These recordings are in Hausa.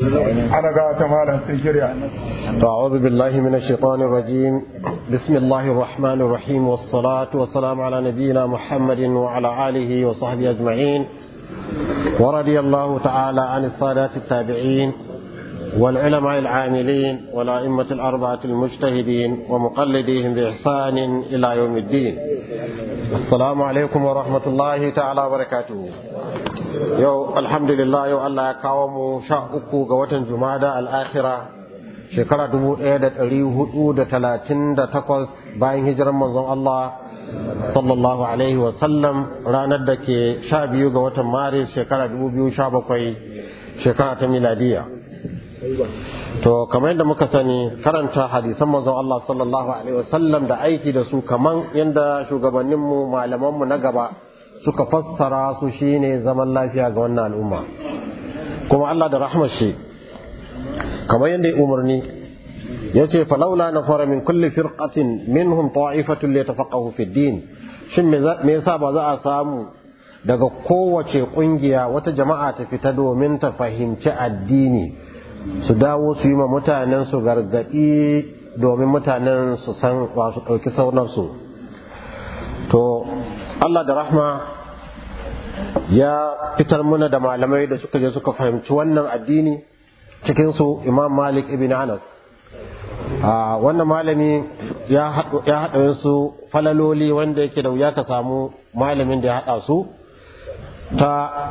ana ga ta malam sun shirya أعوذ بالله من الشيطان الرجيم بسم الله الرحمن الرحيم والصلاة والسلام على نبينا محمد وعلى آله وصحبه أجمعين ورضي الله تعالى عن السادات التابعين والعلماء العاملين والأئمة الأربعة المجتهدين ومقلديهم بإحسان إلى يوم الدين السلام عليكم ورحمة الله تعالى وبركاته يو الحمد لله يو الله كاوم شاءكو قوة جمادة الآخرة shekara dubu ɗaya da ɗari hudu da talatin da takwas bayan hijirar manzon Allah sallallahu alaihi wasallam ranar da ke sha biyu ga watan maris shekara dubu biyu sha bakwai shekara ta miladiya to kamar yadda muka sani karanta hadisan manzon Allah sallallahu alaihi wasallam da aiki da su kaman yadda shugabanninmu malamanmu na gaba suka fassara su shine zaman lafiya ga wannan al'umma kuma Allah da rahmar shi kamar yadda ya umarni ya ce falaula na fara min kulli firqatin minhum ta'ifatun li tafaqahu fi din shin me yasa ba za a samu daga kowace kungiya wata jama'a ta fita domin ta fahimci addini su dawo su yi ma mutanen su gargadi domin mutanen su san wasu ɗauki saunarsu to Allah da rahma ya fitar muna da malamai da suka je suka fahimci wannan addini cikinsu imam malik ibn anas a wannan malami ya haɗa su falaloli wanda yake da wuya ka samu malamin da ya haɗa su ta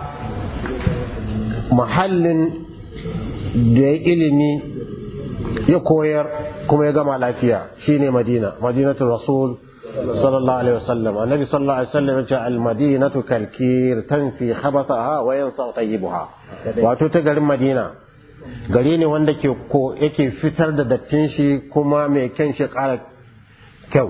mahallin da ya ilimi ya koyar kuma ya gama lafiya shine madina madinatul rasul sallallahu alaihi wasallam annabi sallallahu alaihi wasallam ya ce al madinatu kalkir tanfi khabathaha wa yansa tayyibuha wato ta garin madina gari ne wanda ke ko yake fitar da dattin shi kuma mai kyan shi ƙara kyau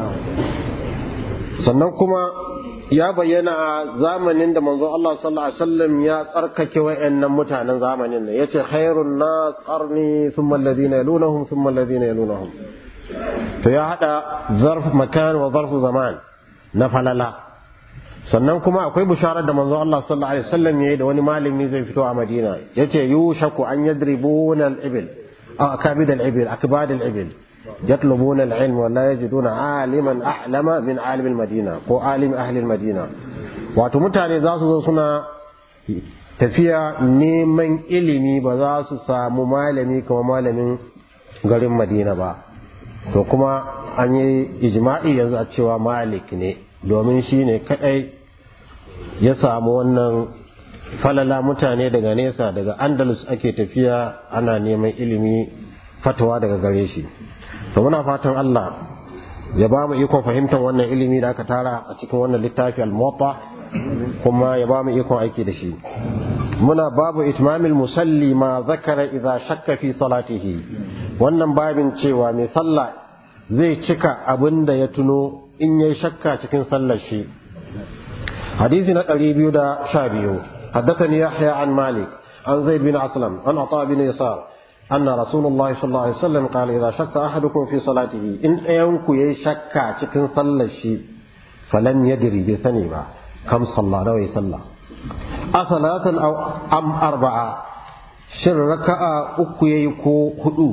sannan kuma ya bayyana a zamanin da manzo Allah sallallahu alaihi wasallam ya tsarkake wayannan mutanen zamanin nan yace khairun nas qarni thumma alladhina yalunahum thumma alladhina yalunahum to ya hada zarf makan wa zarf zaman na falala sannan kuma akwai bisharar da manzo Allah sallallahu alaihi wasallam yayi da wani malami zai fito a Madina yace yushaku an yadribuna al-ibil aw akabid al-ibil akbad al-ibil yatlubuna al-ilm wa la yajiduna aliman ahlama min alim al-madina ko alim ahli al-madina wato mutane za su zo suna tafiya neman ilimi ba za su samu malami kamar malamin garin Madina ba to kuma an yi ijma'i yanzu a cewa malik ne domin shi ne kadai ya samu wannan falala mutane daga nesa daga andalus ake tafiya ana neman ilimi fatawa daga gare shi to muna fatan Allah ya ba mu ikon fahimtar wannan ilimi da aka tara a cikin wannan littafi al-muwatta kuma ya ba mu ikon aiki da shi muna babu itmamil musalli ma zakara idza shakka fi salatihi wannan babin cewa mai sallah zai cika abin da ya tuno in yayi shakka cikin sallar shi hadisi na ɗari biyu da sha biyu حدثني يحيى عن مالك عن زيد بن أسلم عن عطاء بن يسار أن رسول الله صلى الله عليه وسلم قال إذا شك أحدكم في صلاته إن أيونك يشك تكن صلى الشيء فلن يدري بثني كم صلى نوي صلى أصلاة أو أم أربعة شر ركعة أكو يكو هدو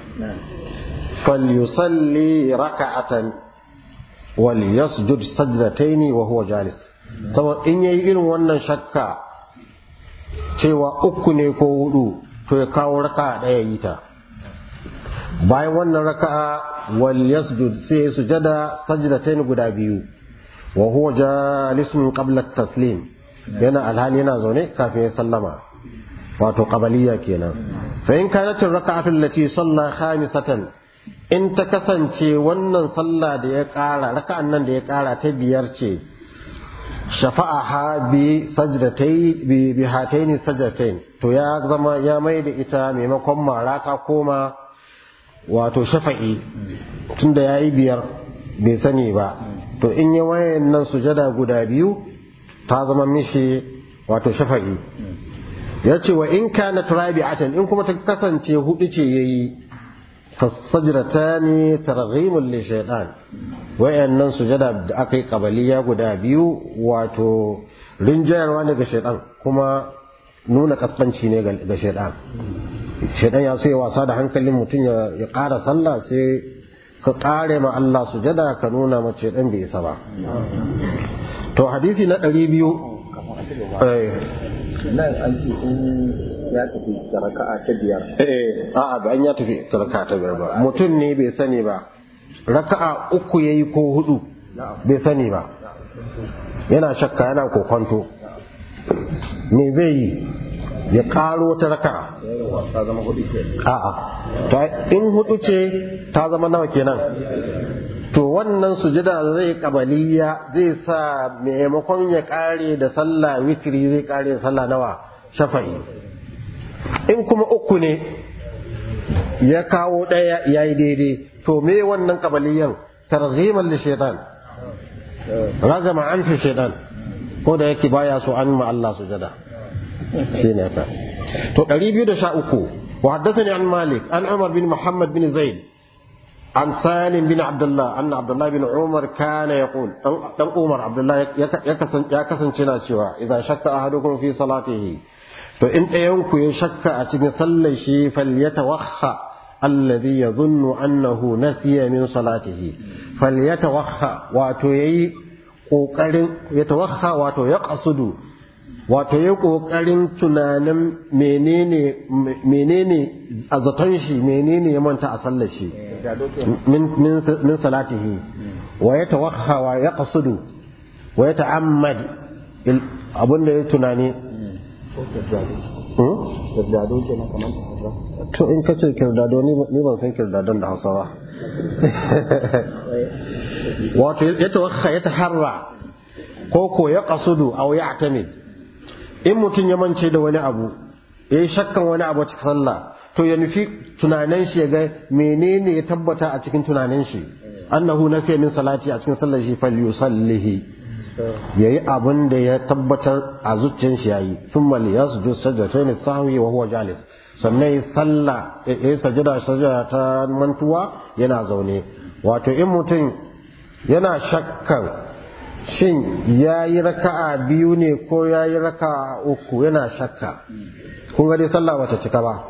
فليصلي ركعة وليسجد سجدتين وهو جالس saboda in yayi irin wannan shakka cewa uku ne ko hudu to ya kawo raka'a ɗaya yi ta bayan wannan raka'a wal yasjud sai ya sujada sajdatayn guda biyu wa huwa jalisun qabla taslim yana alhali yana zaune kafin ya sallama wato qabaliya kenan fa in kanat raka'atu allati salla khamisatan in ta kasance wannan sallah da ya ƙara raka'an nan da ya ƙara ta biyar ce shafa'aha bi sajdatai bi bi hataini sajdatain to ya zama ya mai da ita maimakon mara ta koma wato shafa'i tunda yayi biyar bai sani ba to in yi wayan nan sujada guda biyu ta zama mishi wato shafa'i ya ce wa in kana rabi'atan in kuma ta kasance hudu ce yayi fasajratani targhimul li shaytan wayannan sujada da aka yi kabaliya guda biyu wato rinjayarwa ne ga shaytan kuma nuna kaskanci ne ga shaytan shaidan ya sai wasa da hankalin mutum ya ƙara sallah sai ka ƙare ma Allah sujada ka nuna mace shaidan bai isa ba to hadisi na ɗari biyu nan an ce in ya tafi da raka'a ta biyar eh a'a ba an ya tafi da raka'a ta biyar ba mutum ne bai sani ba raka'a uku yayi ko hudu bai sani ba yana shakka yana kokonto me zai yi ya karo wata raka'a ta zama hudu ke a'a to in hudu ce ta zama nawa kenan to wannan sujada zai kabaliya zai sa maimakon ya kare da sallah witri zai kare da sallah nawa shafa'i in kuma uku ne ya kawo ɗaya ya yi daidai to me wannan kabaliyan tarziman li shaitan ragama an fi shaitan ko da yake baya so an ma Allah sujada shine ka to 213 wa haddathani an malik an umar bin muhammad bin zaid عن سالم بن عبد الله أن عبد الله بن عمر كان يقول دم عمر عبد الله يكسن يكسن cewa إذا شك أحدكم في صلاته to in ɗayanku ya shakka a cikin sallar shi falyatawakha alladhi yadhunnu annahu nasiya min salatihi falyatawakha wato yayi kokarin yatawakha wato ya qasudu wato yayi kokarin tunanin menene menene a zaton shi menene ya manta a sallar shi min min min salatihi wa yatawakha wa yaqsudu wa yata'ammad abunda ya tunani kirdado ke na kamar ta hausa to in ka ce kirdado ni ban san kirdadon da hausa ba wato ya tawakka ya taharra ko ko ya qasudu aw ya atamid in mutum ya mance da wani abu ya yi shakkan wani abu cikin sallah to ya nufi tunanin shi ya ga menene ya tabbata a cikin tunanin shi annahu nasiya min salati a cikin sallar shi falyusallihi yayi abin da ya tabbatar a zuciyar shi yayi thumma liyasjud sajdatayn sahwi wa huwa jalis sannan ya salla ya sajada sajada ta mantuwa yana zaune wato in mutum yana shakkan shin yayi raka'a biyu ne ko yayi raka'a uku yana shakka kun ga dai sallah bata cika ba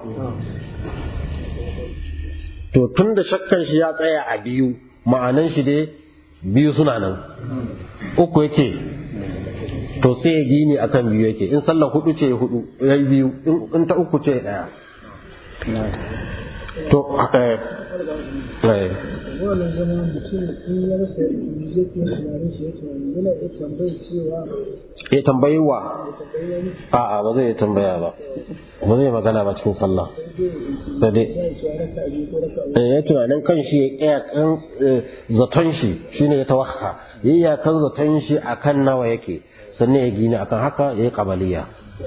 to tunda shakkan shi ya tsaya a biyu ma'anan shi dai biyu suna nan uku yake to sai ya gini akan biyu yake in sallah hudu ce hudu ya yi biyu in ta uku ce daya to eh eh wannan zama mutum in ya rasa yake tunanin shi ya tunani yana iya tambayar cewa ya tambayi wa ya tambayi wani a'a ba zai tambaya ba ba zai magana ba cikin sallah sai dai ya ce raka biyu ko raka uku eh, ya tunanin kan shi ya iya kan eh, zaton shi shine ya tawakka ya iya kan zaton shi akan nawa yake sannan ya gini akan haka ya yi kabaliya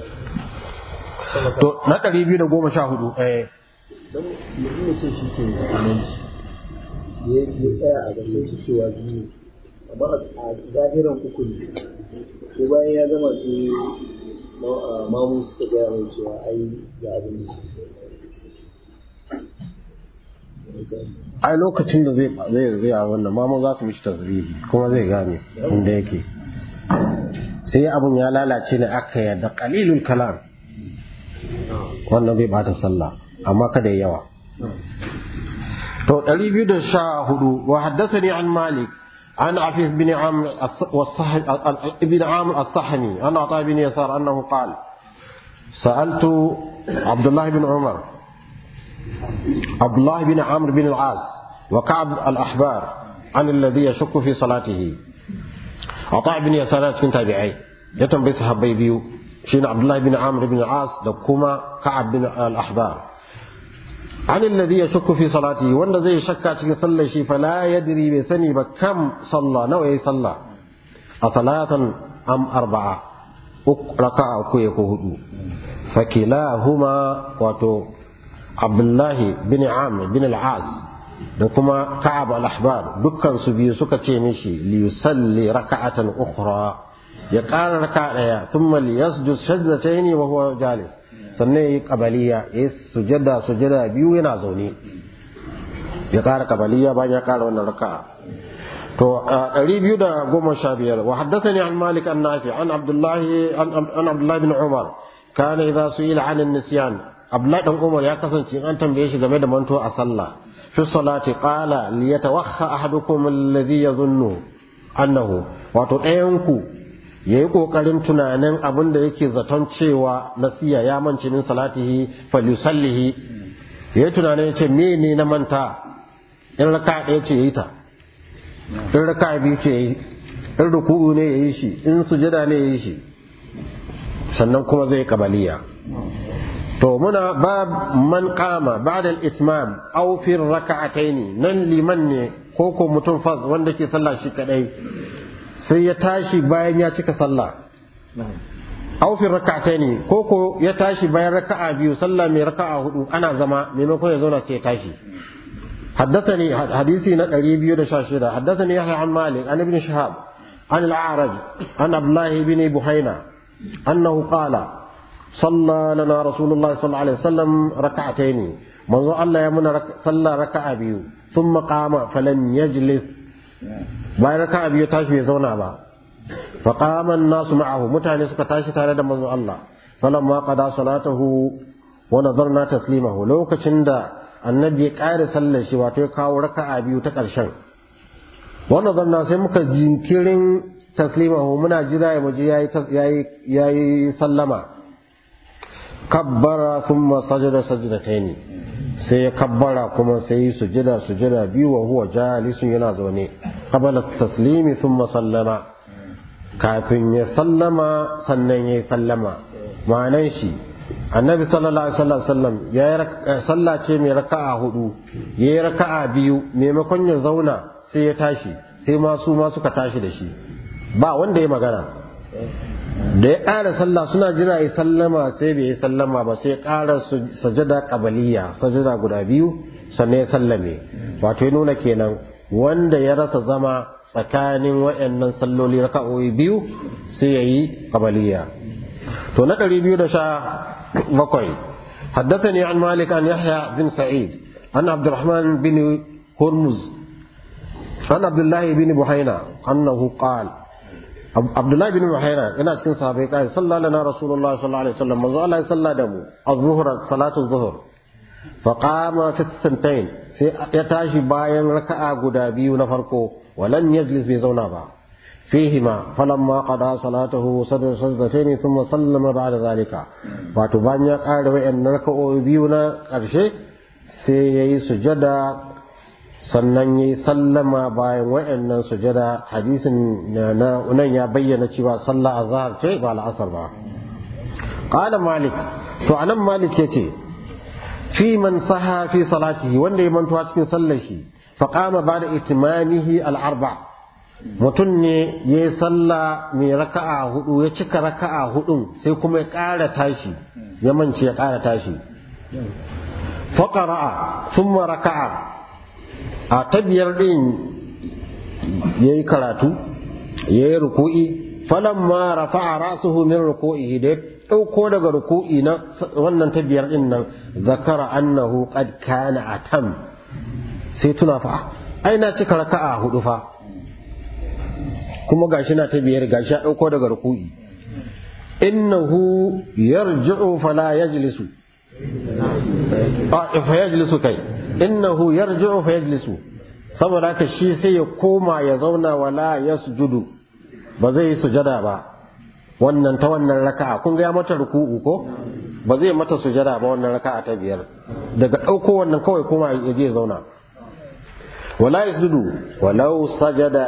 to na ɗari biyu da goma sha hudu eh don mutum ya ce shi ke imanci ya ya tsaya a gasar shi cewa biyu amma a zahiran uku ne ko bayan ya gama su ma- mamu suka gaya mai cewa ai ga abin da ai lokacin da zai zai zai a wannan mamu za su mishi tasbihi kuma zai gane inda yake sai abun ya lalace ne aka yadda qalilul kalam wannan bai bata sallah amma kada ya yawa to 214 wa haddathani an malik عن عفيف بن عامر الص- والصح... ابن عامر الصحني عن عطاء بن يسار انه قال سالت عبد الله بن عمر عبد الله بن عمرو بن العاص وكعب الأحبار عن الذي يشك في صلاته عطاء بن يسار cikin tabi'ai ya tambayi sahabbai biyu shine Abdullah bin Amr bin Al-As da kuma Ka'ab bin Al-Ahbar عن الذي يشك في صلاته wanda zai shakka cikin sallar shi fala yadri bai sani ba kam salla nawa yayi salla a salatan am arba'a raka'a uku ya ko hudu fakilahuma wato Abdullahi bin Amr bin al-Az da kuma Ka'ab al-Ahbar dukkan su biyu suka ce mishi li yusalli raka'atan ukhra ya ƙara raka daya thumma li yasjud sajdatayn wa huwa jalis sannan yayi qabaliya yayi sujada sujada biyu yana zaune ya ƙara qabaliya bayan ya ƙara wannan raka'a to ɗari biyu da goma sha biyar wa haddathani an Malik an Nafi an Abdullahi an Abdullahi bin Umar kana idza su'ila 'an an-nisyan abdullahi dan umar ya kasance in an tambaye shi game da manto a sallah fi salati qala li yatawakha ahadukum alladhi yadhunnu annahu wato ɗayan ku yayi kokarin tunanin abin da yake zaton cewa nasiya ya mance min salatihi falyusallihi yayi tunanin yace me ne na manta in raka ɗaya ce yayi ta in raka biyu ce yayi in ruku'u ne yayi shi in sujada ne yayi shi sannan kuma zai kabaliya to muna bab man qama ba'da al-itmam aw fi rak'atayn nan liman ne ko ko mutum fa wanda ke sallah shi kadai sai ya tashi bayan ya cika sallah aw fi rak'atayn ko ko ya tashi bayan raka'a biyu sallah mai raka'a hudu ana zama maimakon ya zauna sai ya tashi حدثني حديثي نقري بيو شاشرة حدثني يحيى عن مالك عن ابن شهاب عن الأعرج عن عبد الله بن بحينة أنه قال صلى لنا رسول الله صلى الله عليه وسلم ركعتين منذ الله يمن رك... صلى ركعة بيو ثم قام فلم يجلس باي ركعة بيو تاشي يزونا با فقام الناس معه متعني سكا تاشي تارد منذ الله فلما قضى صلاته ونظرنا تسليمه لو كشند النبي قال صلى شي واتو كاو ركعة بيو تقرشن ونظرنا سيمك جنكرين taslimahu muna jira ya muji yayi yayi sallama kabbara thumma sajada sajdataini sai ya kabbara kuma sai yi sujada sujada biyu wa huwa jalisun yana zaune qabala taslimi thumma sallama kafin ya sallama sannan ya sallama ma'anan shi annabi sallallahu alaihi wasallam ya yi sallah ce mai raka'a hudu ya yi raka'a biyu maimakon ya zauna sai ya tashi sai ma su ma suka tashi da shi ba wanda ya magana da ya ƙara sallah suna jira ya sallama sai bai yi sallama ba sai ya ƙara sajada ƙabaliya sajada guda biyu sannan ya sallame wato ya nuna kenan wanda ya rasa zama tsakanin waɗannan salloli raka'o'i biyu sai ya yi ƙabaliya to na ɗari biyu da sha bakwai حدثني عن مالك عن يحيى بن سعيد عن عبد الرحمن بن هرمز عن عبد الله بن بحينة أنه قال Abdullahi bin Muhaira yana cikin sahabbai kai sallallahu lana Rasulullah sallallahu alaihi wasallam manzo Allah ya salla da mu az-zuhr salatu az-zuhr fa qama fi santain sai ya tashi bayan raka'a guda biyu na farko walan yajlis bai zauna ba fihima falamma qada salatahu sadar sajdatayn thumma sallama ba'da zalika wato bayan ya ƙara wayannan raka'o'i biyu na ƙarshe sai yayi sujada sannan yi sallama bayan wa'annan sujada hadisin na nan ya bayyana cewa sallah azhar ce ba al'asar ba qala malik to anan malik yace fi man saha fi salatihi wanda ya mantuwa cikin sallar shi fa qama ba'da itimamihi al-arba mutum ne ya yi sallah mai raka'a hudu ya cika raka'a hudun sai kuma ya ƙara tashi ya mance ya ƙara tashi fa qara'a thumma raka'a a ta biyar ɗin ya yi karatu ya yi ruku'i falan ma rafa a rasuhu min ruku'i da ya ɗauko daga ruku'i na wannan ta biyar ɗin nan zakara annahu qad kana atam sai tuna fa ai na cika raka'a hudu fa kuma gashi na ta biyar gashi ya ɗauko daga ruku'i innahu yarji'u fala yajlisu a fa yajlisu kai innahu yarji'u fa yajlisu saboda haka shi sai ya koma ya zauna wala yasjudu ba zai yi sujada ba wannan ta wannan raka'a kun ga ya mata ruku'u ko ba zai mata sujada ba wannan raka'a ta biyar daga ɗauko wannan kawai koma ya je zauna wala yasjudu walau sajada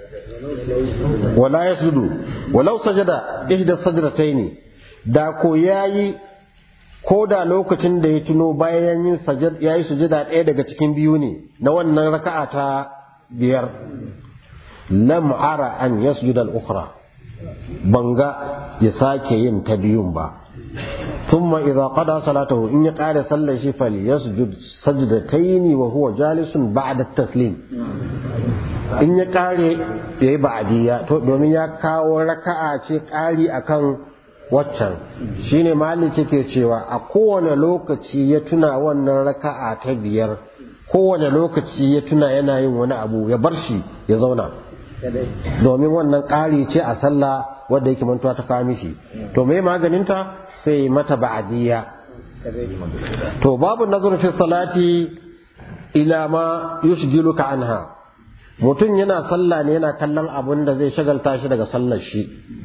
wala yasjudu walau sajada ihda sajdataini da ko yayi ko da lokacin da ya tuno bayan yin ya yi sujada ɗaya daga cikin biyu ne na wannan raka'a ta biyar lam ara an yasjuda al-ukhra banga ya sake yin ta biyun ba thumma idza qada salatahu in ya qada sallar shi fal yasjud sajdatayn wa huwa jalisun ba'da at-taslim in ya kare yayi ba'diya to domin ya kawo raka'a ce kari akan waccan shine malik yake cewa a kowane lokaci ya tuna wannan raka'a ta biyar kowane lokaci ya tuna yana yin wani abu ya bar shi ya zauna domin wannan ƙari ce a sallah wadda yake mantuwa ta kawo mishi to me maganinta sai mata ba'adiyya to babu nazar fi salati ila ma yushgiluka anha mutum yana sallah ne yana kallon abun da zai shagalta shi daga sallar shi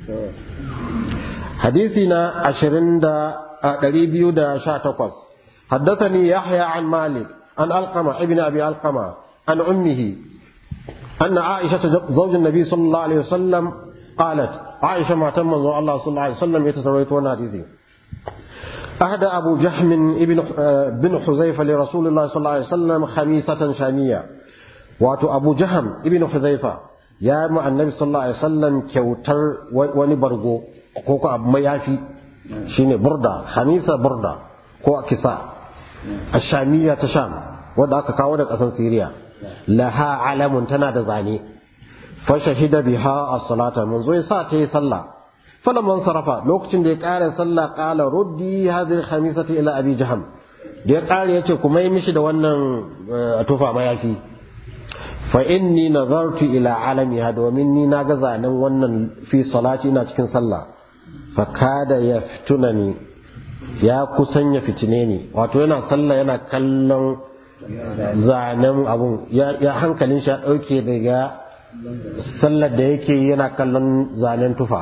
hadisi na ashirin da ɗari biyu da sha takwas حدثني يحيى عن مالك عن ألقمة ابن أبي ألقمة عن أمه أن عائشة زوج النبي صلى الله عليه وسلم قالت عائشة ما تم الله صلى الله عليه وسلم يتسويت وناديزي أهدى أبو جهم ابن بن حذيفة لرسول الله صلى الله عليه وسلم خميسة شامية واتو أبو جهم ابن حذيفة يا مع النبي صلى الله عليه وسلم كوتر ونبرغو كوكو أبو ميافي شيني بردة خميسة بردة كو كساء الشامية تشام ودا كاو da kasan Syria laha alamun tana da zane fa shahida biha as-salata mun zo yasa ta yi sallah falamman sarafa lokacin da ya kare sallah qala ruddi hadhihi khamisati ila abi jaham da ya kare yace kuma yi mishi da wannan tufa mayafi fa inni nazartu ila alamiha domin ni na ga zanen wannan fi salati ina cikin sallah fa kada yaftunani ya kusan ya fitine ni wato yana sallah yana kallon zanen abun ya hankalin shi ya ɗauke daga sallar da yake yana kallon zanen tufa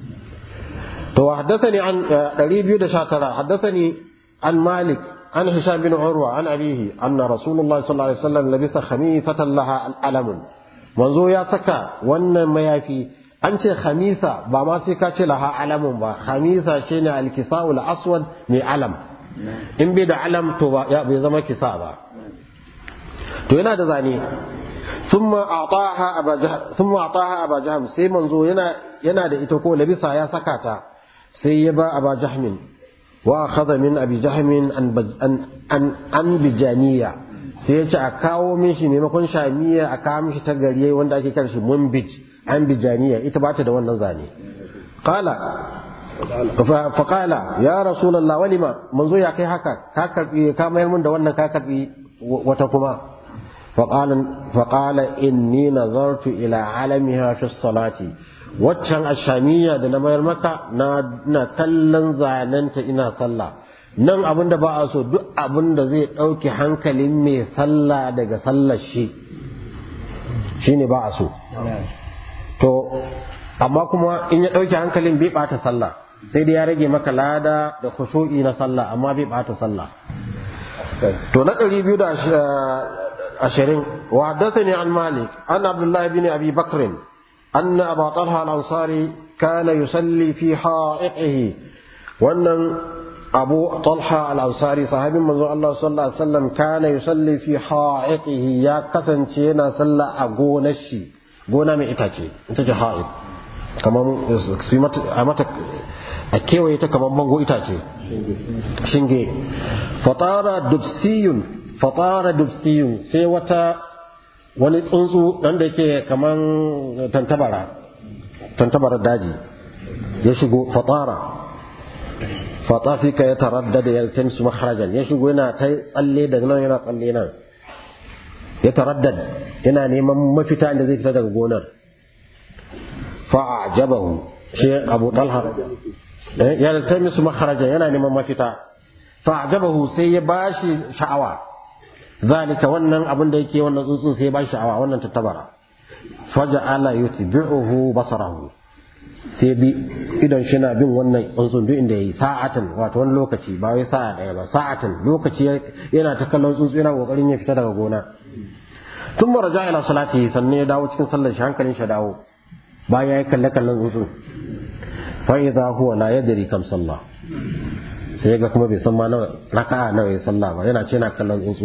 to haddathani an 219 haddathani an malik an hisham bin urwa an abihi anna rasulullahi sallallahu alaihi wasallam labisa khamisatan laha alamun manzo ya saka wannan mayafi an ce khamisa ba ma sai ka ce laha alamun ba khamisa shine alkisa'ul aswad mai alam in bai da alam to ba ya bai zama kisa ba to yana da zane thumma ataha aba jahm thumma ataha aba jahm sai manzo yana yana da ita ko labisa ya saka ta sai ya ba aba jahmin wa akhadha min abi jahmin an an an bijaniya sai ya ce a kawo mishi maimakon shamiya a kawo mishi ta gari wanda ake karshe munbij an bijaniya ita ba ta da wannan zane qala fa qala ya rasulullah walima manzo ya kai haka ka karbi ka mayar mun da wannan ka karbi wata kuma fa qala fa qala inni nazartu ila alamiha fi salati waccan ashamiya da na mayar maka na na kallon zanenta ina sallah nan abin da ba a so duk abin da zai ɗauke hankalin mai sallah daga sallar shi shine ba a so to amma kuma in ya ɗauke hankalin bai ɓata sallah sai dai ya rage maka lada da khushu'i na sallah amma bai ɓata sallah to na ɗari biyu da ashirin wa haddathani an malik an abdullahi bin abi bakrin أن أبا طلحة الأنصاري كان يصلي في حائطه وأن أبو طلحة الأنصاري صاحب من الله صلى الله عليه وسلم كان يصلي في حائطه يا كسن شينا صلى أقون الشي قونا من إتاكي إنت حائط كما سيمت أمتك أكيو يتا كما منغو إتاكي شنجي فطار دبسي فطار دبسي سيوتا wani tsuntsu dan da yake kaman tantabara tantabara daji ya shigo fatara fatafika ya taraddada ya tansu makharajan ya shigo yana ta tsalle daga nan yana tsalle nan ya taraddad yana neman mafita inda zai fita daga gonar fa'ajabahu shi Abu Talha ya tansu makharajan yana neman mafita fa'ajabahu sai ya bashi sha'awa zalika wannan abin da yake wannan tsuntsun sai ba sha'awa wannan tattabara faja'ala yutbi'uhu basarahu sai bi idan shi na bin wannan tsuntsun duk inda yayi sa'atan wato wani lokaci ba wai sa'a daya ba sa'atan lokaci yana ta kallon tsuntsu yana kokarin ya fita daga gona tun maraja ila salati sannan ya dawo cikin sallar shi hankalin shi dawo bayan ya kalle kallon tsuntsu fa idza huwa la yadri kam sallah sai ga kuma bai san ma nawa raka'a nawa ya sallah ba yana ce na kallon tsuntsu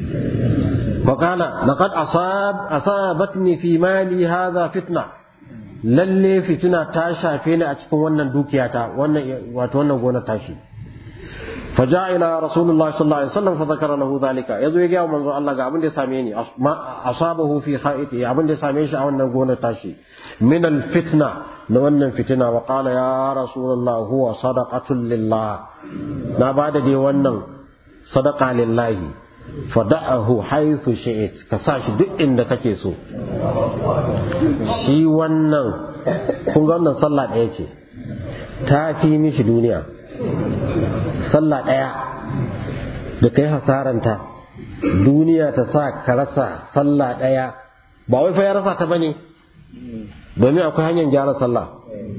fa qala laqad asab asabatni fi mali hadha fitna lalle fitina ta shafe ni a cikin wannan dukiyata wannan wato wannan gonar tashi فجاء إلى رسول الله صلى الله عليه وسلم فذكر له ذلك يزو يجي منذ الله قال أبن ساميني أصابه في خائته أبن ساميش أو نقول تاشي من الفتنة نون فتنة وقال يا رسول الله هو صدقة لله na ba da dai wannan sadaka lillahi fada'ahu haythu shi'it ka sa shi duk inda kake so shi wannan kun ga wannan sallah ɗaya ce ta fi mishi duniya sallah ɗaya da kai hasaranta duniya ta sa ka rasa sallah ɗaya ba wai fa ya rasa ta bane domin akwai hanyar gyara sallah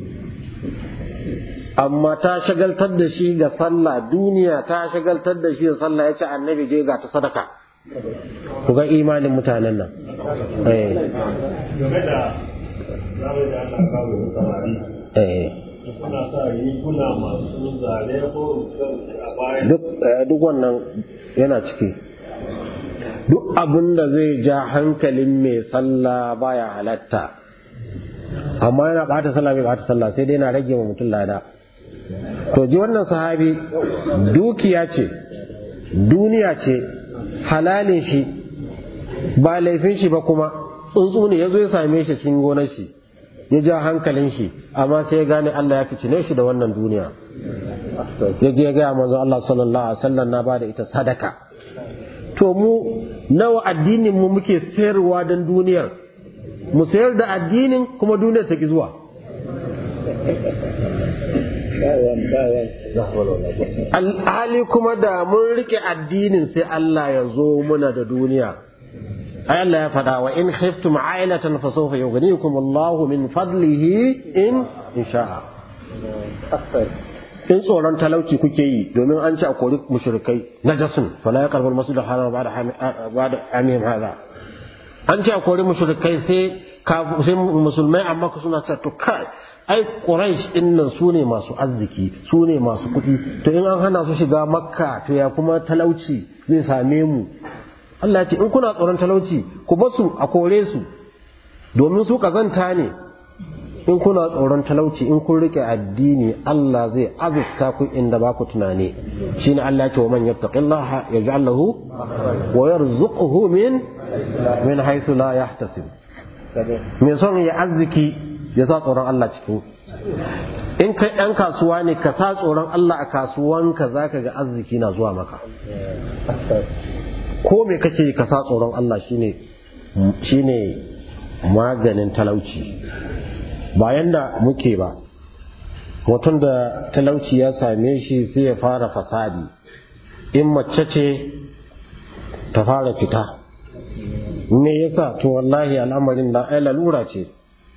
amma ta shagaltar da shi ga sallah duniya ta shagaltar da shi ga sallah ya ce annabi je ga ta sadaka ku ga imanin mutanen nan eh game da zaɓe da aka kawo da samari eh kuna sa riguna masu zane ko a bayan duk eh, duk wannan yana ciki duk abin da zai ja hankalin mai sallah baya halatta amma yana bata sallah bai bata sallah sai dai yana rage wa mutum lada to ji wannan sahabi dukiya ce duniya ce halalin shi ba laifin shi ba kuma tsuntsu ne ya zo ya same shi cikin gonar shi ya ja hankalin shi amma sai ya gane Allah ya ficine shi da wannan duniya ya je ya gaya manzo Allah sallallahu alaihi wasallam na bada ita sadaka to mu nawa addinin mu muke sayarwa don duniyar mu sayar da addinin kuma duniyar ta ki zuwa alhali kuma da mun rike addinin sai Allah ya zo muna da duniya ai Allah ya faɗa wa in khiftum ailatan fa sawfa yughnikum Allahu min fadlihi in insha'a in tsoron talauci kuke yi domin an ci a kori mushrikai najasun fala yaqrabu al-masjid al-haram ba'da ba'da amihim hadha an ci a kori mushrikai sai sai musulmai amma ku suna cewa to kai ai quraish din nan su ne masu arziki su ne masu kuɗi to in an hana su shiga makka to ya kuma talauci zai same mu Allah ya ce in kuna tsoron talauci ku basu a kore su domin su kazanta ne in kuna tsoron talauci in kun rike addini Allah zai azurta ku inda ba ku tunani shine Allah ya ce wa man yattaqillaha yaj'al lahu wa yarzuquhu min min haythu la yahtasib me son ya arziki ya sa tsoron Allah cikin in kai ɗan kasuwa ne ka sa tsoron Allah a kasuwanka zaka ga arziki na zuwa maka ko me kake ka sa tsoron Allah shine shine maganin talauci bayan da muke ba mutum da talauci ya same shi sai ya fara fasadi in mace ce ta fara fita me yasa to wallahi al'amarin da ai lalura ce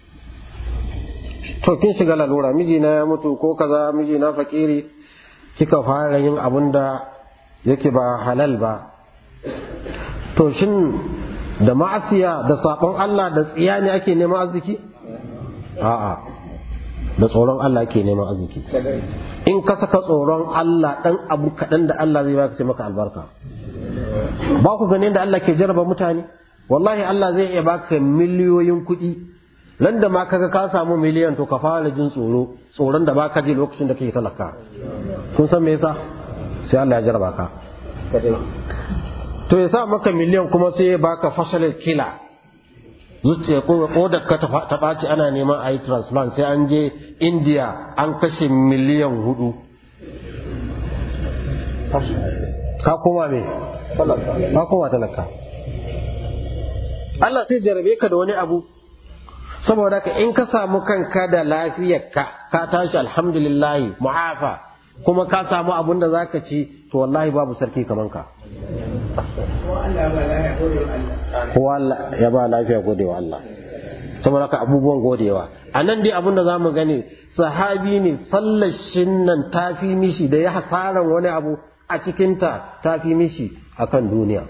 to kin shiga lalura mijina ya mutu ko kaza mijina fakiri kika fara yin abun da yake ba halal ba to shin da ma'asiya da sabon Allah da tsiya ne ake neman arziki a'a da tsoron Allah ake neman arziki in ka saka tsoron Allah dan abu kaɗan da Allah zai baka sai maka albarka ba ku ganin da Allah ke jarraba mutane wallahi Allah zai iya baka miliyoyin kuɗi nan da ma kaga ka samu miliyan to ka fara jin tsoro tsoron da baka ji lokacin da kake talaka kun san me yasa sai Allah ya jarraba ka to ya sa maka miliyan kuma sai ya baka fashalar kila zuciya ko da ka ta ɓaci ana neman a yi transplant sai an je india an kashe miliyan hudu ka koma me ka koma talaka Allah sai jarabe ka da wani abu saboda ka in ka samu kanka da lafiyar ka ka tashi alhamdulillahi mu'afa kuma ka samu abun da zaka ci to wallahi babu sarki kaman ka kowa ya ba lafiya godewa Allah saboda ka abubuwan godewa a nan dai abin da za mu gani sahabi ne sallashin nan ta fi mishi da ya hasaran wani abu a cikinta ta fi mishi a kan duniya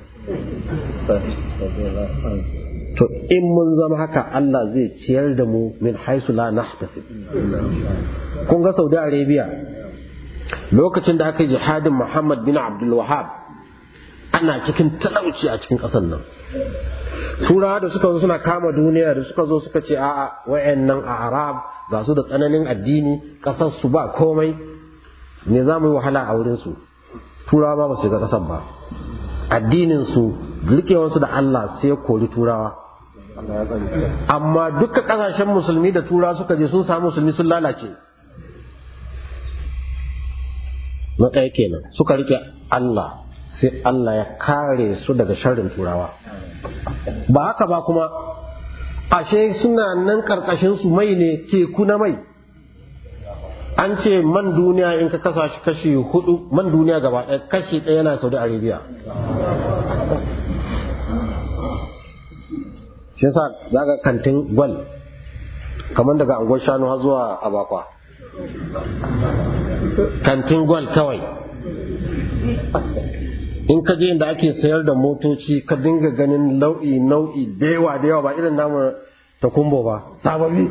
to in mun zama haka Allah zai ciyar da mu min haisu la nahtasib kun ga Saudi Arabia lokacin da aka yi jihadin Muhammad bin Abdul Wahhab ana cikin talauci a cikin ƙasar nan turawa da suka zo suna kama duniya da suka zo suka ce a'a wayannan a arab ga su da tsananin addini ƙasar su ba komai me za mu yi wahala a wurin su turawa ba su shiga ƙasar ba addinin su rikewarsu da Allah sai kori turawa amma duka ƙasashen musulmi da turawa suka je sun samu musulmi sun lalace na ɗaya kenan suka rike Allah sai Allah ya kare su daga sharrin turawa ba haka ba kuma ashe suna nan karkashin su mai ne teku na mai an ce man duniya in ka kasa shi kashi hudu man duniya gaba ɗaya kashi ɗaya yana saudi arabia shi yasa za ga kantin gwal kamar daga angon shanu har zuwa abakwa kantin gwal kawai in ka je inda ake sayar da motoci ka dinga ganin nau'i nau'i da yawa da yawa ba irin namu ta kumbo ba sababbi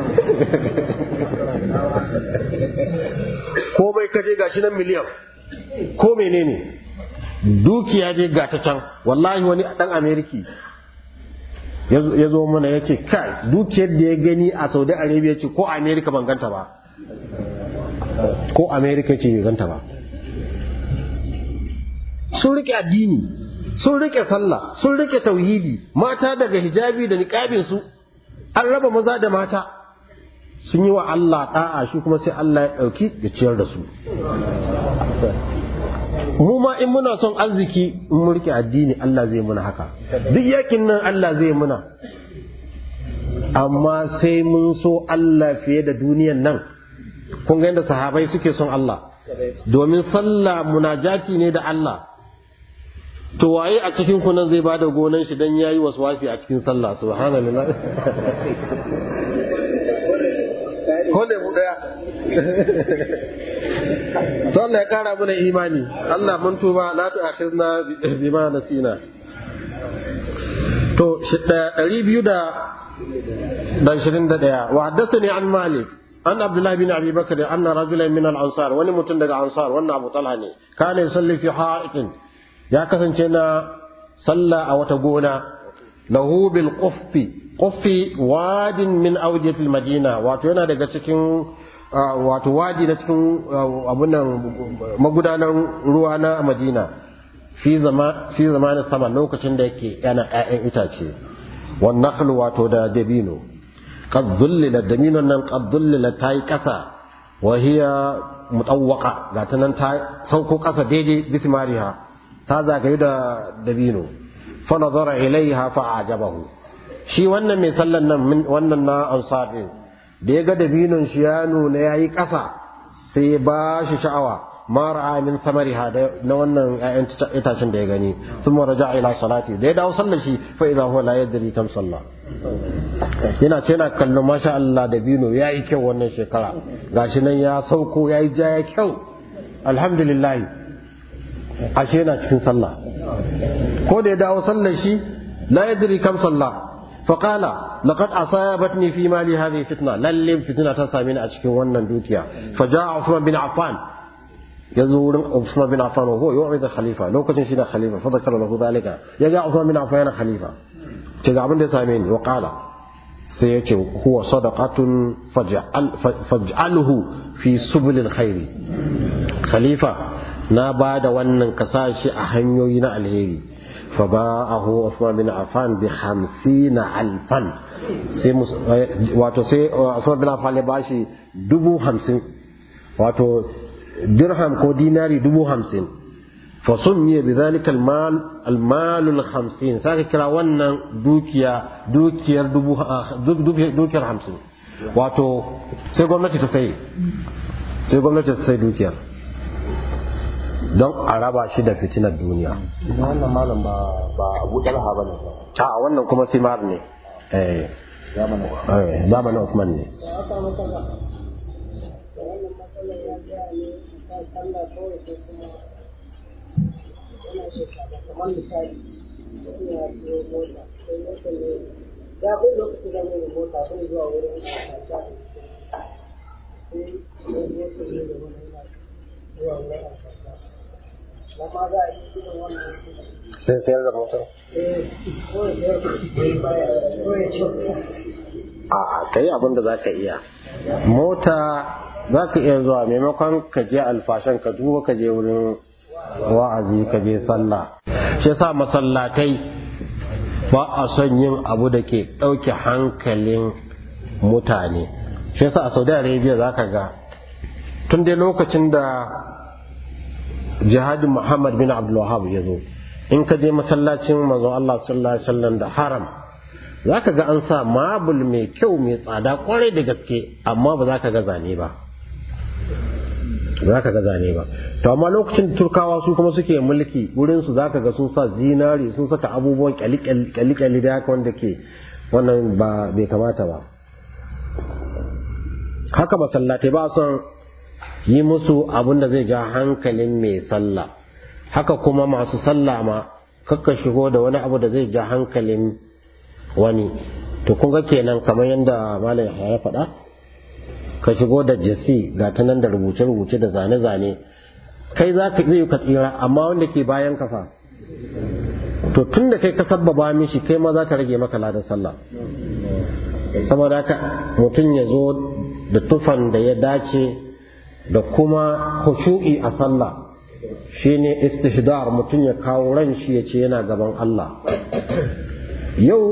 komai ka je gashi nan miliyan ko menene dukiya je ga ta can wallahi wani dan ameriki ya zo mana ya ce kai dukiyar da ya gani a saudi arabia ce ko amerika ban ganta ba ko amerika ce bai ganta ba sun rike addini sun rike sallah sun rike tauhidi mata daga hijabi da niqabin su an raba maza da mata sun yi wa Allah da'a shi kuma sai Allah ya dauki ya ciyar da su mu ma in muna son arziki in mu rike addini Allah zai muna haka duk yakin nan Allah zai muna amma sai mun so Allah fiye da duniyan nan kun ga yadda sahabai suke son Allah domin sallah munajati ne da Allah to waye a cikin ku nan zai bada gonan shi dan yayi waswasi a cikin sallah subhanallah ko ne mu daya to Allah ya kara mana imani Allah mun tuba la tu'akhizna bima nasina to 221 wa haddathani an malik an abdullahi bin abi bakr anna rajulan min al-ansar wani mutum daga ansar wannan abu talha ne kana yusalli fi ha'iqin ya kasance na sallah a wata gona lahu bil quffi quffi wadin min awdiyatil madina wato yana daga cikin wato wadi na cikin abunan magudanar ruwa na madina fi zama fi zamanin sama lokacin da yake yana ƴaƴan itace wan nakhl wato da dabino qad dhullila dabino nan qad dhullila tayi kasa wa hiya mutawwaqa ga ta nan ta sauko kasa daidai bismariha ta zagaye da dabino fa nazara ilaiha fa ajabahu shi wannan mai sallan nan wannan na ansar din da ya ga dabinon shi ya nuna yayi kasa sai ya ba shi sha'awa ma ra'a min samariha na wannan ƴaƴan itacen da ya gani sun raja ila salati da ya dawo sallar shi fa idza huwa la yadri kam salla yana ce yana kallon masha Allah dabino yayi kyau wannan shekara gashi nan ya sauko yayi ja ya kyau alhamdulillah ashe yana cikin sallah ko da ya dawo sallar shi la yadri kam sallah فقال لقد أصابتني في مالي هذه فتنة للم فتنة تسامين أشكي ونن دوتيا فجاء عثمان بن عفان يزور عثمان بن عفان وهو يوعد الخليفة لو كنت شينا خليفة فذكر له ذلك يجاء عثمان بن عفان خليفة تجا من تسامين وقال سيأتي هو صدقة فاجعل فاجعله في سبل الخير خليفة na ba da wannan kasashi a hanyoyi na alheri فباعه عثمان بن عفان بخمسين ألفا wato sai Usman bin Affan ya bashi dubu hamsin wato dirham ko dinari dubu hamsin fa summiya bi zalika al-mal al-mal al-khamsin sai kira wannan dukiya dukiyar dubu dukiyar hamsin wato sai gwamnati ta sai sai gwamnati ta sai dukiyar don a raba shi da fitinar duniya. wannan malam ba ba Abu Talha bane A wannan kuma simar ne. Eh, zamanin eh, zamanin Usman ne. ya bai lokacin da mai mota bai zuwa wurin kasuwa sai ya zo ne da wani zuwa wurin kasuwa lamma za a yi irin wannan Sai sayar da motar. eh ko ya ko ya ce A ka yi abin da za ka iya. Mota za ka iya zuwa maimakon ka je alfashan ka duba ka je wurin wa'azi ka je sallah. Shi yasa masallatai ba a son yin abu da ke ɗauke hankalin mutane. Shi yasa a Saudi Arabia za ka ga tun dai lokacin da jihadin Muhammad bin Abdul Wahhab ya zo in ka je masallacin manzo Allah sallallahu alaihi wasallam da haram za ka ga an sa mabul mai kyau mai tsada kwarai da gaske amma ba za ka ga zane ba za ka ga zane ba to amma lokacin turkawa su kuma suke mulki wurin su za ka ga sun sa zinari sun saka abubuwan kyalikyali da haka wanda ke wannan ba bai kamata ba haka masallatai ba son yi musu abin da zai ja hankalin mai sallah haka kuma masu sallah ma kakka shigo da wani abu da zai ja hankalin wani to kun ga kenan kamar yadda malam ya faɗa ka shigo da jasi ga ta nan da rubuce-rubuce da zane-zane kai za ka iya ka tsira amma wanda ke bayan kafa to tun da kai ka sabbaba mishi kai ma za ka rage maka ladan sallah saboda haka mutum ya zo da tufan da ya dace da kuma khushu'i a sallah shine istihdar mutum ya kawo ran shi ya ce yana gaban Allah yau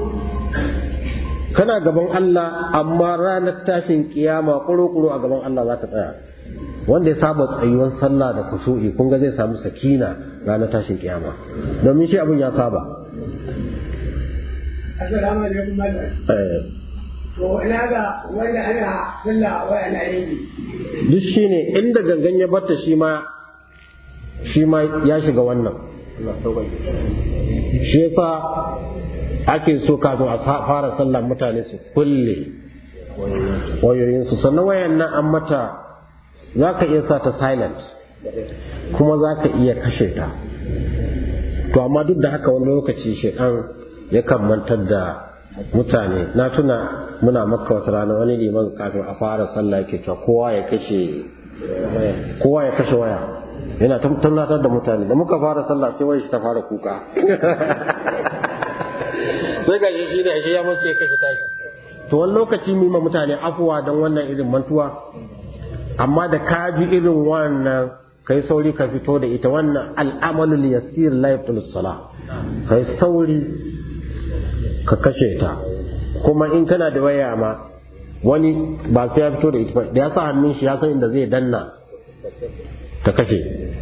kana gaban Allah amma ranar tashin kiyama kuro-kuro a gaban Allah za ka tsaya wanda ya saba tsayuwar sallah da kusu'i kun ga zai samu sakina ranar tashin kiyama domin shi abin ya saba Assalamu alaikum malam. To ina ga wanda ana sallah wa ana yi. duk shi ne inda gangan ya batta shi ma shi ma ya shiga wannan shi yasa ake so kafin a fara sallah mutane su kulle wayoyinsu sannan wayan nan an mata za ka iya sa ta silent kuma za ka iya kashe ta to amma duk da haka wani lokaci shaidan yakan mantar da mutane na tuna muna makka wata rana wani liman kafin a fara sallah yake cewa kowa ya kashe kowa ya kashe waya yana tunatar da mutane da muka fara sallah sai wai shi ta fara kuka sai ga shi ne shi ya mace ya kashe tashi to wani lokaci mu ma mutane afuwa don wannan irin mantuwa amma da ka ji irin wannan kai sauri ka fito da ita wannan al'amalul yasir la yabtul salah kai sauri ka kashe ta kuma in kana da waya ma wani ba sai ya fito da ita ba da ya sa hannun shi ya san inda zai danna ta kashe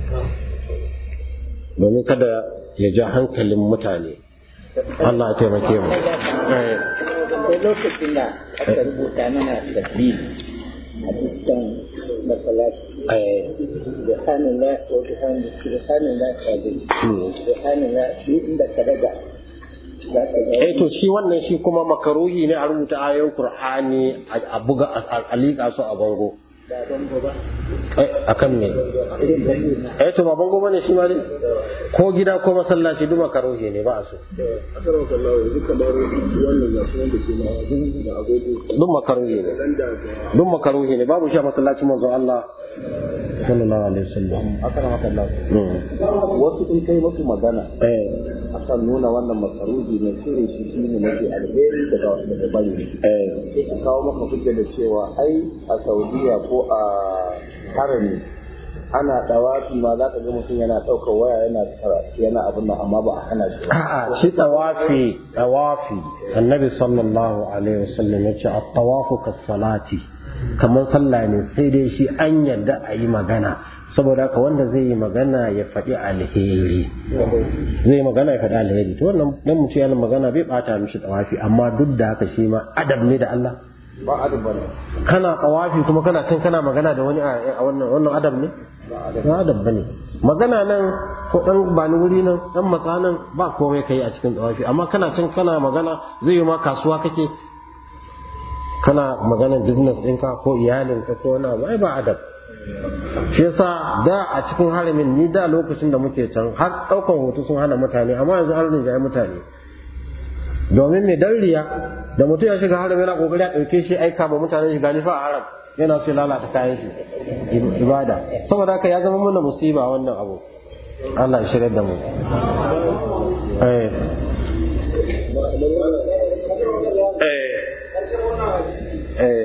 domin kada ya ja hankalin mutane Allah ya taimake mu akwai lokacin da aka rubuta mana tasbih a dukkan masallaci subhanallah wa bihamdihi subhanallah azim subhanallah shi inda ka daga za ka ga eh to shi wannan shi kuma makaruhi ne a rubuta ayoyin Qur'ani a buga a liƙa su a bango da bango ba a kan me irin bango na eh to ba bango bane shi ma dai ko gida ko masallaci duk makaruhi ne ba a so Akar wa kallawa yanzu kamar wannan gasu wanda ke na da agogo duk makaruhi ne dan da ga duk makaruhi ne babu shi a masallacin manzo Allah sallallahu alaihi wasallam akara maka Allah Mm. wasu in kai musu magana eh akan nuna wannan makaruhi ne shirin shi shi ne mafi alheri daga daga bari eh sai ka kawo maka hujja da cewa ai a Saudiya ko a harami ana dawafi ma za ka ga mutum yana ɗaukar waya yana karatu yana abin nan amma ba a hana shi ba a'a shi tawafi tawafi annabi sallallahu alaihi wasallam yace at-tawafu kas-salati kamar sallah ne sai dai shi an yarda a yi magana saboda haka wanda zai yi magana ya faɗi alheri zai yi magana ya faɗi alheri to wannan dan mutum yana magana bai bata mishi tawafi amma duk da haka shi ma adab ne da Allah ba adam bane kana tawafi kuma kana kan kana magana da wani a a wannan wannan adab ne ba adab bane magana nan ko dan ba ni wuri nan dan matsa nan ba komai kai a cikin tawafi amma kana can kana magana zai yi ma kasuwa kake kana magana business ɗinka ko iyalinka ko wani abu ai ba adab shi yasa da a cikin haramin ni da lokacin da muke can har ɗaukan hoto sun hana mutane amma yanzu an rinjaye mutane domin mai dan riya da mutum ya shiga haram yana kokari a ɗauke shi aika ma mutane shiga nifa a haram yana so ya lalata kayan shi ibada saboda haka ya zama mana musiba wannan abu Allah ya shirya da mu eh eh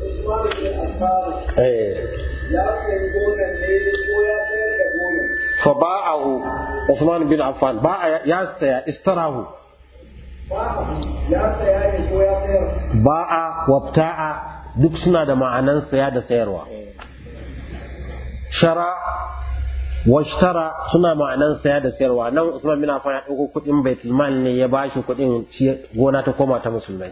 eh eh Ya sayi gonan ne ko ya sayar da gonan. fa ba'ahu Usman bin Affan ba'a ya saya istarahu Ya saya ne ko ya sayar. ba'a wabta'a duk suna da ma'anan saya da sayarwa shara washtara suna ma'anan saya da sayarwa nan Usman bin Affan ya dauko kudin baitul mal ne ya bashi kudin gona ta koma ta musulmai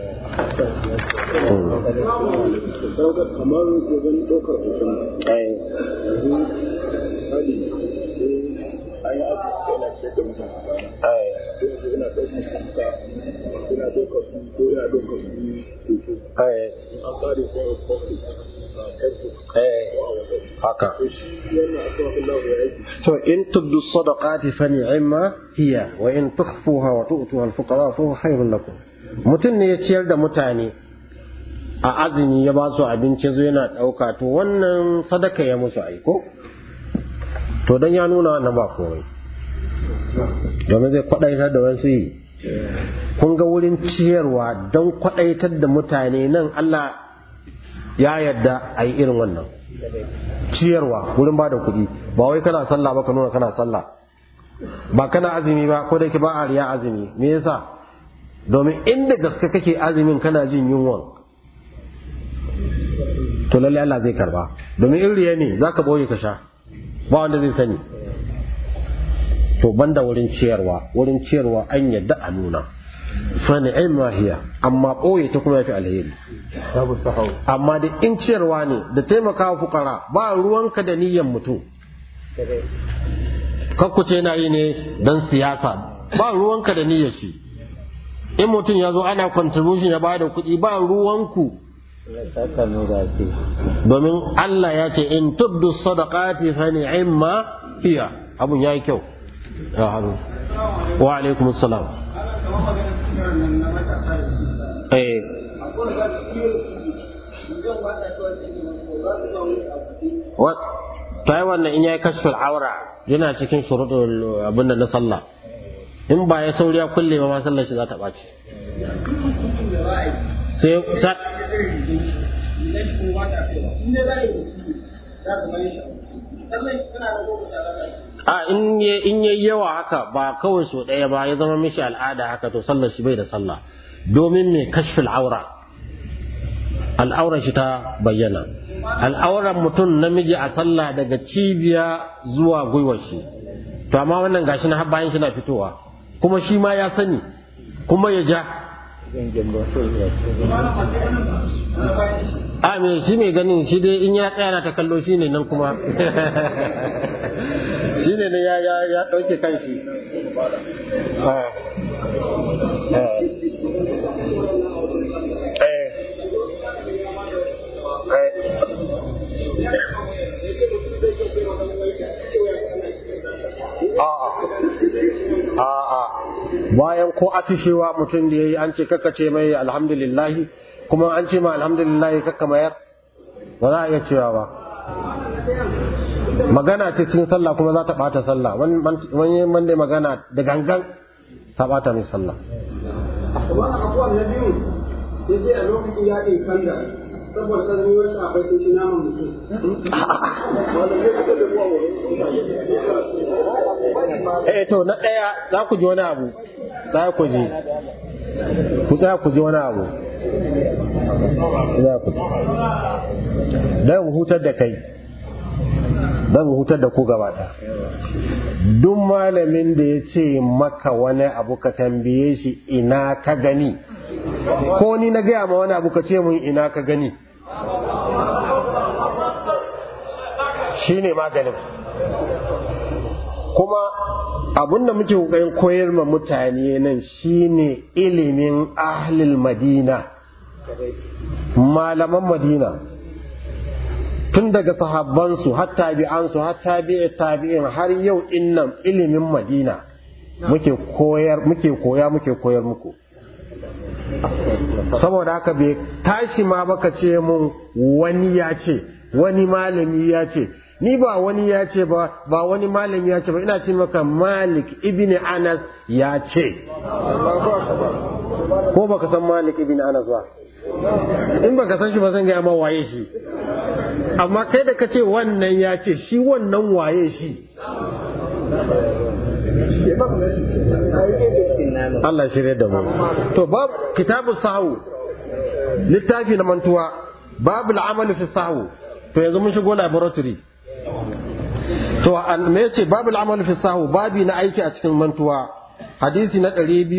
kamar wajen ɗaukar hoton eh misali sai an yi abu sai na ce da mutum a bana eh sai ina ɗaukar kuka ina ɗaukar su ko ina ɗaukar su hoto eh an ƙare sai a post a facebook eh ko a whatsapp haka to shi wannan akwai abin da ya yi to in tubdu sadaqati fa ni'ma hiya wa in tukhfuha wa tu'tuha al-fuqara fa huwa khairun lakum mutum ne ya ciyar da mutane a azumi ya ba su abinci zo yana dauka to wannan sadaka ya musu aiko to dan ya nuna wannan ba komai domin zai kwadaitar da wasu yi kun ga wurin ciyarwa don kwadaitar da mutane nan Allah ya yarda a yi irin wannan ciyarwa wurin ba da kuɗi ba wai kana sallah ba ka nuna kana sallah ba kana azumi ba ko da yake ba a riya azumi me yasa domin inda gaske kake azumin kana jin yunwan to lalle Allah zai karba domin in riya ne zaka boye ka sha ba wanda zai sani to banda wurin ciyarwa wurin ciyarwa an yadda a nuna fa ni'ma hiya amma boye ta kuma yafi alheri babu sahau amma da in ciyarwa ne da taimakawa fukara ba ruwanka da niyyan mutum kakkuce na yi ne don siyasa ba ruwanka da niyyar shi in mutum ya zo ana contribution ya bada kuɗi ba ruwanku domin Allah ya ce in tubdu sadaqati fa ni'ma hiya abun yayi kyau ya haru wa alaikum assalam eh wa ta yi wannan in yayi kashfin aura yana cikin shuruɗul abin da na sallah in ba ya sauri ya kulle ba ma sallar shi za ta ɓaci sai sa a in ya in yayi yawa haka ba kawai so ɗaya ba ya zama mishi al'ada haka to sallar shi bai da sallah domin me kashfil aura al'aurar shi ta bayyana al'auran mutum namiji a sallah daga cibiya zuwa gwiwar shi to amma wannan gashi na har bayan shi na fitowa kuma shi ma ya sani kuma ya ja a me shi mai ganin shi dai in ya tsaya na ta kallo shi ne nan kuma shi ne ya ya ya ɗauke kan shi A'a, bayan ko atishewa mutum da ya yi an ce ce mai alhamdulillahi, kuma an ce ma alhamdulillahi kakka mayar, ba za a iya cewa ba. Magana ce cikin sallah kuma za ta ɓata sallah, wani wanda magana da gangan ta ɓata mai sallah. Kuma abubuwan na biyu, ya ce a lokacin yaƙin kanda, saboda sanin wasu abai sun ci naman mutum. Eh to na ɗaya za ku ji wani abu, za ku ji, ku tsaya ku ji wani abu. Za ku ji. Don hutar da kai, don hutar da ku gaba ɗaya. Duk malamin da ya ce maka wani abu ka tambaye shi ina ka gani, ko ni na gaya ma wani abu ka ce mun ina ka gani. Shi ne maganin. kuma abin da muke kokarin koyar ma mutane nan shine ilimin ahlil madina malaman madina tun daga sahabbansu har tabi'ansu har tabi'i tabi'in har yau innan ilimin madina muke koyar muke koya muke koyar muku saboda haka bai tashi ma baka ce mun wani ya ce wani malami ya ce ni ba wani ya ce ba ba wani malami ya ce ba ina ce maka malik ibn anas ya ce ko baka san malik ibn anas ba in baka san shi ba zan gaya ma waye shi amma kai da ka ce wannan ya ce shi wannan waye shi Allah shirya da mu to bab kitabu sahu littafi na mantuwa babu al'amalu fi sahu to yanzu mun shigo laboratory to an me yace babul amal fi sahu babi na aiki a cikin mantuwa hadisi na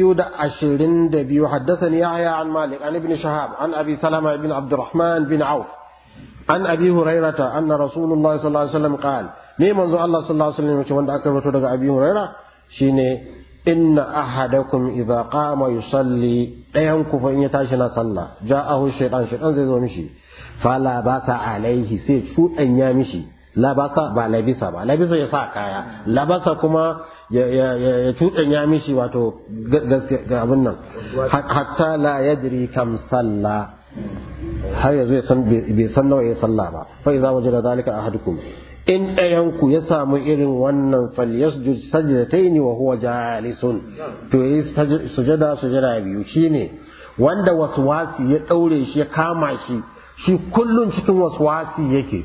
222 haddathani yahya an malik an ibn shahab an abi salama ibn abdurrahman bin auf an abi hurairata anna rasulullahi sallallahu alaihi wasallam qala ne manzo Allah sallallahu alaihi wasallam yace wanda aka rawaito daga abi huraira shine inna ahadakum idza qama yusalli dayan ku fa in ya tashi na sallah ja'ahu shaytan shaytan zai zo mishi fala basa alaihi sai ya mishi labasa ba labisa ba labisa ya sa kaya labasa kuma ya ya mishi wato ga abin nan hatta la yadri kam salla har yanzu bai san nawa ya salla ba fa idza wajada zalika ahadukum in ɗayan ku ya samu irin wannan falyasjud sajdataini wa huwa jalisun to yi sujada sujada biyu shine wanda waswasi ya daure shi ya kama shi shi kullum cikin waswasi yake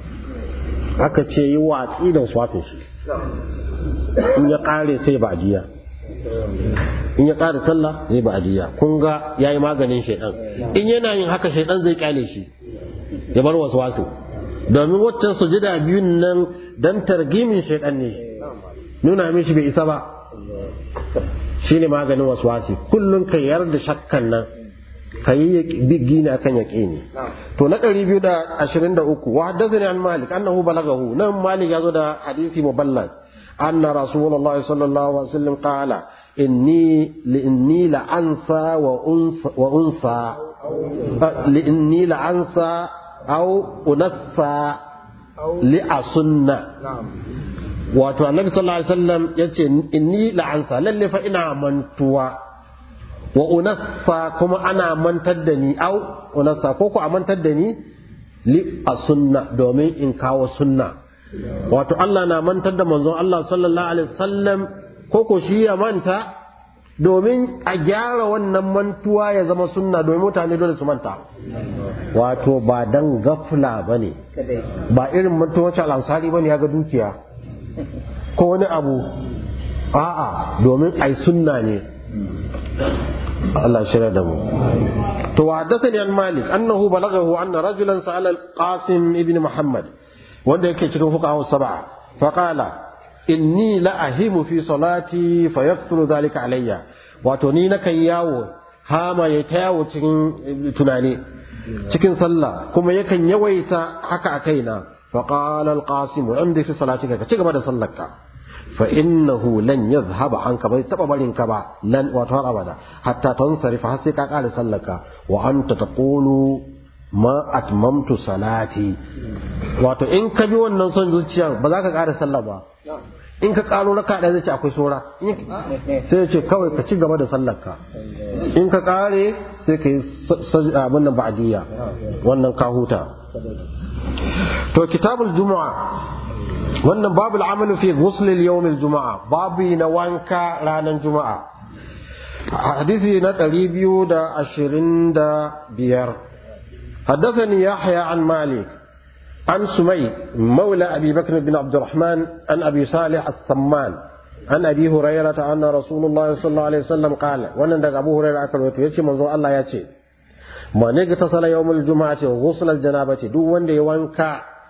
aka ce yi watsi da waswasin shi in ya kare sai ba ajiya in ya kare sallah zai ba ajiya kun ga yayi maganin shaidan in yana yin haka shaidan zai kyale shi ya bar waswasin domin waccan sujada biyun nan dan targimin shaidan ne nuna mishi bai isa ba shine maganin waswasi kullum ka yarda shakkan nan ka yi gini akan yaƙini to na ɗari biyu da ashirin da uku wa haddathani an malik annahu balagahu nan malik ya zo da hadisi muballag anna rasulullahi sallallahu alaihi wasallam qala inni li inni la ansa wa unsa wa unsa li inni la ansa aw unassa li asunna wato annabi sallallahu alaihi wasallam yace inni la ansa lalle fa ina mantuwa wa unassa kuma ana mantar da ni au unassa ko ku a mantar da ni li a sunna domin in kawo sunna wato Allah na mantar da manzon Allah sallallahu alaihi wasallam ko ko shi ya manta domin a gyara wannan mantuwa ya zama sunna domin mutane dole su manta wato ba dan gafla bane ba irin mantuwa wacce al'ansari bane ya ga dukiya ko wani abu a'a domin ai sunna ne Allah shirya da mu. To wa haddathani an Malik annahu balaghahu anna rajulan sa'ala al-Qasim ibn Muhammad wanda yake cikin fuqaha sab'a fa qala inni la ahimu fi salati fa yaqtulu dhalika alayya wato ni na kai yawo hama ya ta yawo cikin tunani cikin sallah kuma yakan yawaita haka a kaina fa qala al-Qasim amdi fi salatika ka ci gaba da sallarka فإنه لن يذهب عنك بل تبا برين كبا لن وتر أبدا حتى تنصرف حسيك قال سلك وأنت تقول ما أتممت صلاتي wato in ka bi wannan son zuciya ba za ka ƙara sallah ba in ka ƙaro raka ɗaya zai ce akwai sora sai ya ce kawai ka ci gaba da sallar ka in ka ƙare sai ka yi abin nan ba'adiyya wannan ka huta to kitabul juma'a wannan babu al'amalu fi ghusl al-yawm al-juma'a babu na wanka ranar juma'a hadisi na 225 حدثني يحيى عن مالك عن سمي مولى أبي بكر بن عبد الرحمن عن أبي صالح السمان عن أبي هريرة أن رسول الله صلى الله عليه وسلم قال وانا أبو هريرة أكل وتيتي منذ الله يتي من اغتسل يوم الجمعة وغسل الجنابة دو وان وانكا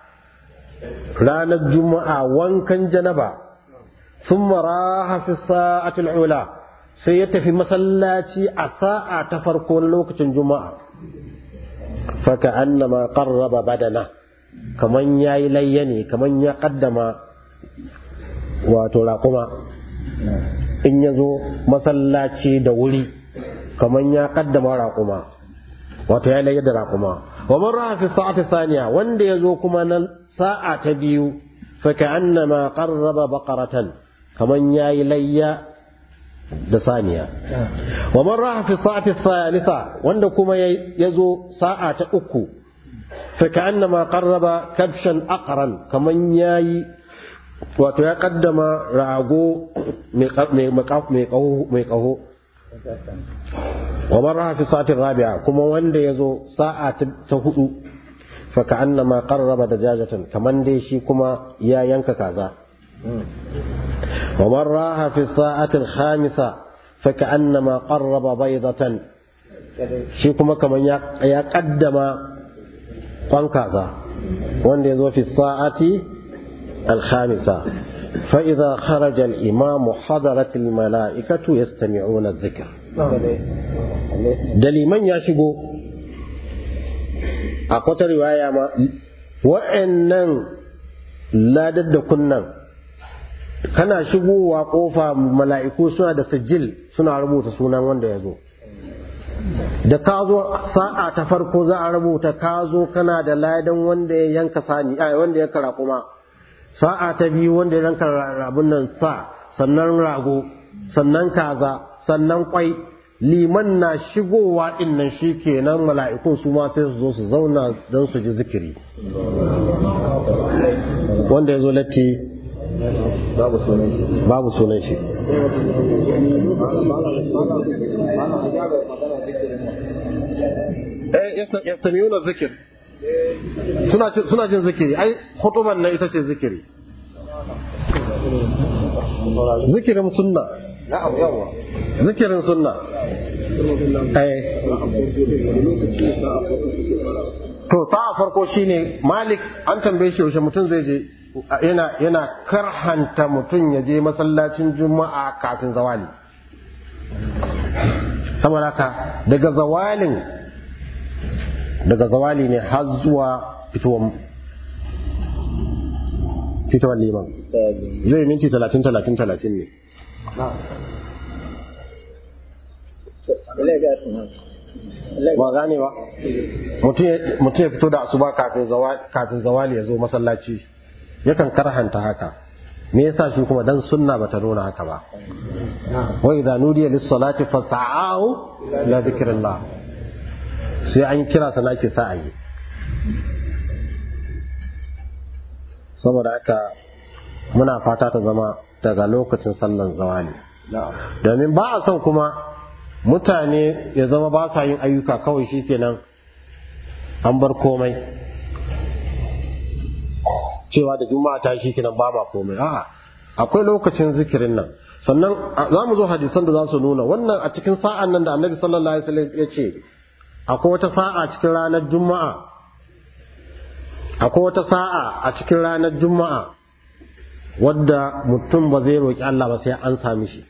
ranar juma'a wankan janaba sun maraha fi sa'atul ula sai ya tafi masallaci a sa'a ta farko na lokacin juma'a faka annama qarraba badana kaman yayi layya ne kaman ya kaddama wato raƙuma in ya zo masallaci da wuri kaman ya kaddama raƙuma wato ya layya da raƙuma wa man raha fi sa'ati thaniya wanda ya zo kuma na sa'a ta biyu faka annama qarraba baqaratan kaman yayi layya da saniya wa man raha fi sa'ati thalitha wanda kuma ya zo sa'a ta uku faka annama qarraba kabshan aqran kaman yayi wato ya kaddama rago mai kaho wa man raha fi sa'ati rabi'a kuma wanda ya zo sa'a ta hudu فكأنما قرب دجاجة كمان دي شي كما يا ينك كذا ومن راها في الساعة الخامسة فكأنما قرب بيضة شي كما كمان يا قدم قن كذا وان دي في الساعة الخامسة فإذا خرج الإمام حضرت الملائكة يستمعون الذكر دليما يشبو أقوى رواية ما وإنن لا ضد كنن kana shigowa kofa mala'iku suna da sijil suna rubuta sunan wanda ya zo da ka zo sa'a ta farko za a rubuta ka zo kana da ladan wanda ya yanka sani ai wanda ya kara kuma sa'a ta biyu wanda ya yanka rabun nan sa sannan rago sannan kaza sannan kwai liman na shigowa din nan shikenan mala'ikun su ma sai su zo su zauna don su ji zikiri wanda ya zo latti babu sunan shi babu sunan shi eh yastamiyuna zikir suna suna jin zikiri ai hutuban nan ita ce zikiri zikirin sunna na'am yawa zikirin sunna eh to sa'a farko shine malik an tambaye shi yaushe mutum zai je yana yana karhanta mutum ya je masallacin juma'a kafin zawali saboda haka daga zawalin daga zawali ne har zuwa fitowar fitowar liman zai minti talatin talatin talatin ne ba gane ba mutum ya fito da asuba kafin zawali ya zo masallaci yakan karhanta haka me yasa shi kuma dan sunna bata nuna haka ba wa idza nudiya lis salati fas'au ila dhikrillah sai an kira sana ke sa ayi saboda haka muna fata ta zama daga lokacin sallan zawali domin ba a son kuma mutane ya zama ba sa yin ayyuka kawai shikenan an bar komai cewa da juma'a ta shi kenan ba ma komai a'a akwai lokacin zikirin nan sannan za mu zo hadisan da za su nuna wannan a cikin sa'an nan da annabi sallallahu alaihi wasallam ya ce akwai wata sa'a cikin ranar juma'a akwai wata sa'a a cikin ranar juma'a wadda mutum ba zai roƙi Allah ba sai an sami shi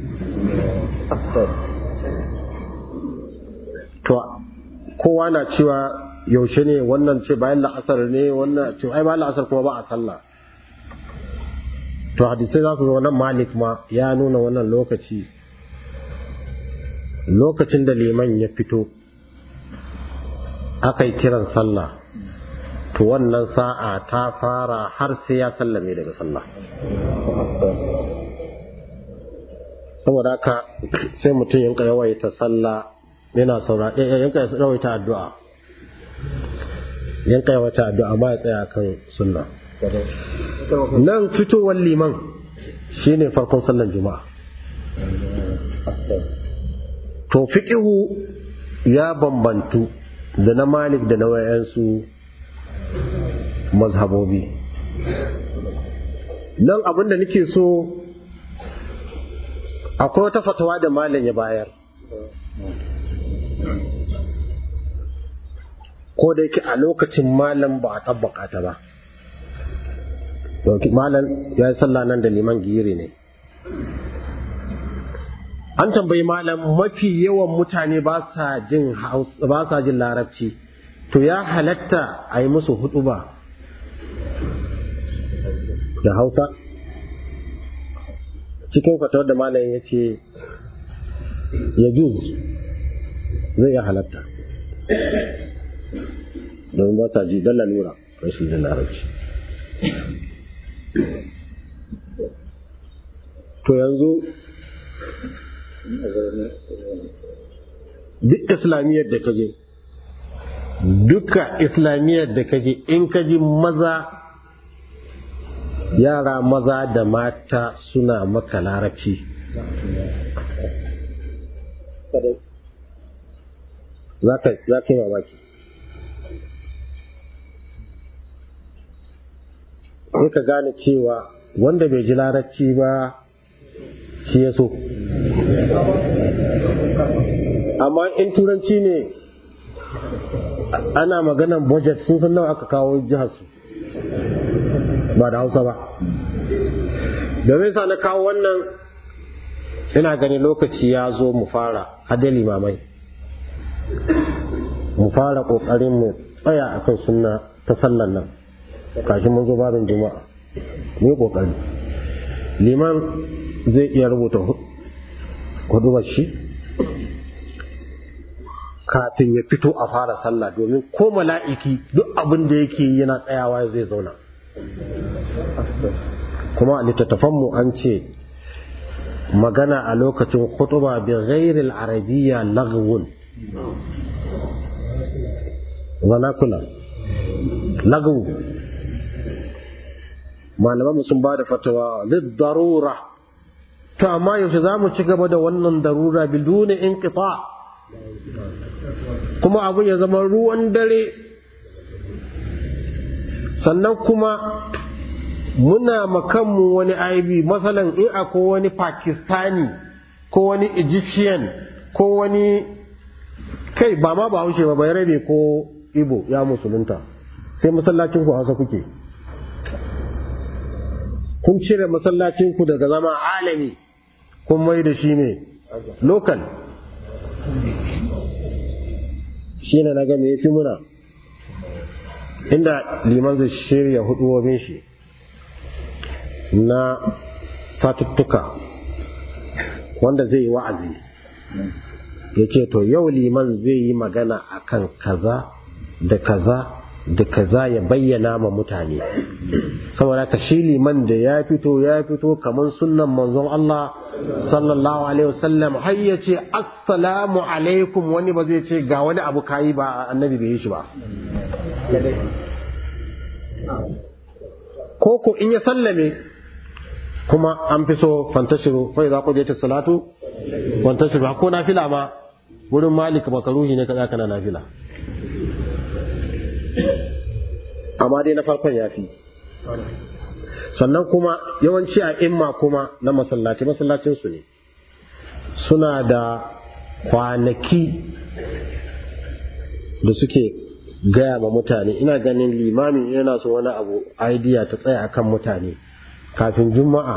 to kowa na cewa yaushe ne wannan ce bayan la'asar ne wannan ce ai bayan la'asar kuma ba a sallah to hadisai za su zo nan malik ma ya nuna wannan lokaci lokacin da liman ya fito aka yi kiran sallah to wannan sa'a ta fara har sai ya sallame daga sallah saboda haka sai mutum yanka yawaita sallah yana saura yanka yawaita addu'a yanka yawaita addu'a ma ya tsaya kan sunna nan fitowar liman shine farkon sallan juma'a to fiqihu ya bambantu da na malik da na wayansu mazhabobi nan abin da nake so akwai wata fatawa da malam ya bayar ko da yake a lokacin malam ba a tabbaka ta ba malam ya yi sallah nan da liman giri ne an tambayi malam mafi yawan mutane ba sa jin ba sa jin larabci to ya halatta a yi musu hudu ba da hausa cikin fatawar da malam ya ce ya juz zai iya halatta domin ba sa ji don lalura rashin jin larabci to yanzu duk islamiyyar da ka je duka islamiyyar da ka je in ka ji maza yara maza da mata suna maka larabci za ka yi mamaki sai ka gane cewa wanda bai ji larabci ba shi ya so amma in turanci ne ana maganan budget sun san nawa aka kawo jihar su ba da hausa ba domin sa na kawo wannan ina gani lokaci ya zo mu fara hade limamai mu fara kokarin mu tsaya akan sunna ta sallan nan kashi mun zo babin juma'a mu yi kokari liman zai iya rubuta hudubar shi kafin ya fito a fara sallah domin ko mala'iki duk abin da yake yi yana tsayawa zai zauna kuma a littattafanmu an ce magana a lokacin khutuba bi ghairil arabiyya lagwun zanakula lagwu malaman sun ba da fatawa lid darura to amma yaushe za mu ci gaba da wannan darura biduni inqita kuma abin ya zama ruwan dare sannan kuma muna makanmu wani aibi masalan in akwai wani pakistani ko wani egyptian ko wani kai ba ma ba haushe ba bai rabe ko ibo ya musulunta sai masallacin ku hausa kuke kun cire masallacin ku daga zama alami kun mai da shi ne local shi ne na ga me fi muna inda liman zai shirya huduwobin shi na satuttuka wanda zai yi wa'azi ya ce to yau liman zai yi magana akan kaza da kaza da kaza ya bayyana ma mutane saboda ka shi liman da ya fito ya fito kamar sunnan manzon Allah sallallahu alaihi wasallam har ya ce assalamu alaikum wani ba zai ce ga wani abu kayi ba annabi bai yi shi ba ko ko in ya sallame kuma an fi so fantashiru fa idza qudiyat salatu fantashiru ko nafila ma wurin malik makaruhi ne kaza kana nafila amma dai na farkon yafi sannan kuma yawanci a imma kuma na masallaci masallacin su ne suna da kwanaki da suke gaya ma mutane ina ganin limamin yana so wani abu idea ta tsaya akan mutane kafin juma'a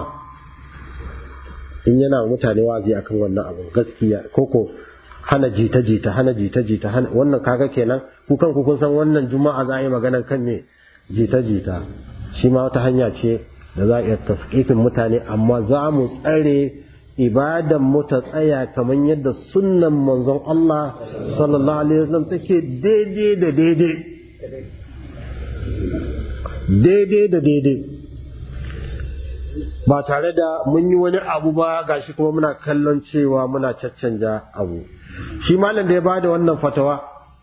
in yana mutane wazi akan wannan abu gaskiya koko hana jita jita hana jita jita hana wannan kaga kenan ku kan kun san wannan juma'a za a yi magana kan ne jita jita shi ma wata hanya ce da za a iya tasqifin mutane amma za mu tsare ibadan mu ta tsaya kamar yadda sunnan manzon Allah sallallahu alaihi wasallam take daidai da daidai daidai da daidai ba tare da mun yi wani abu ba gashi kuma muna kallon cewa muna caccanja abu shi malam da ya bada wannan fatawa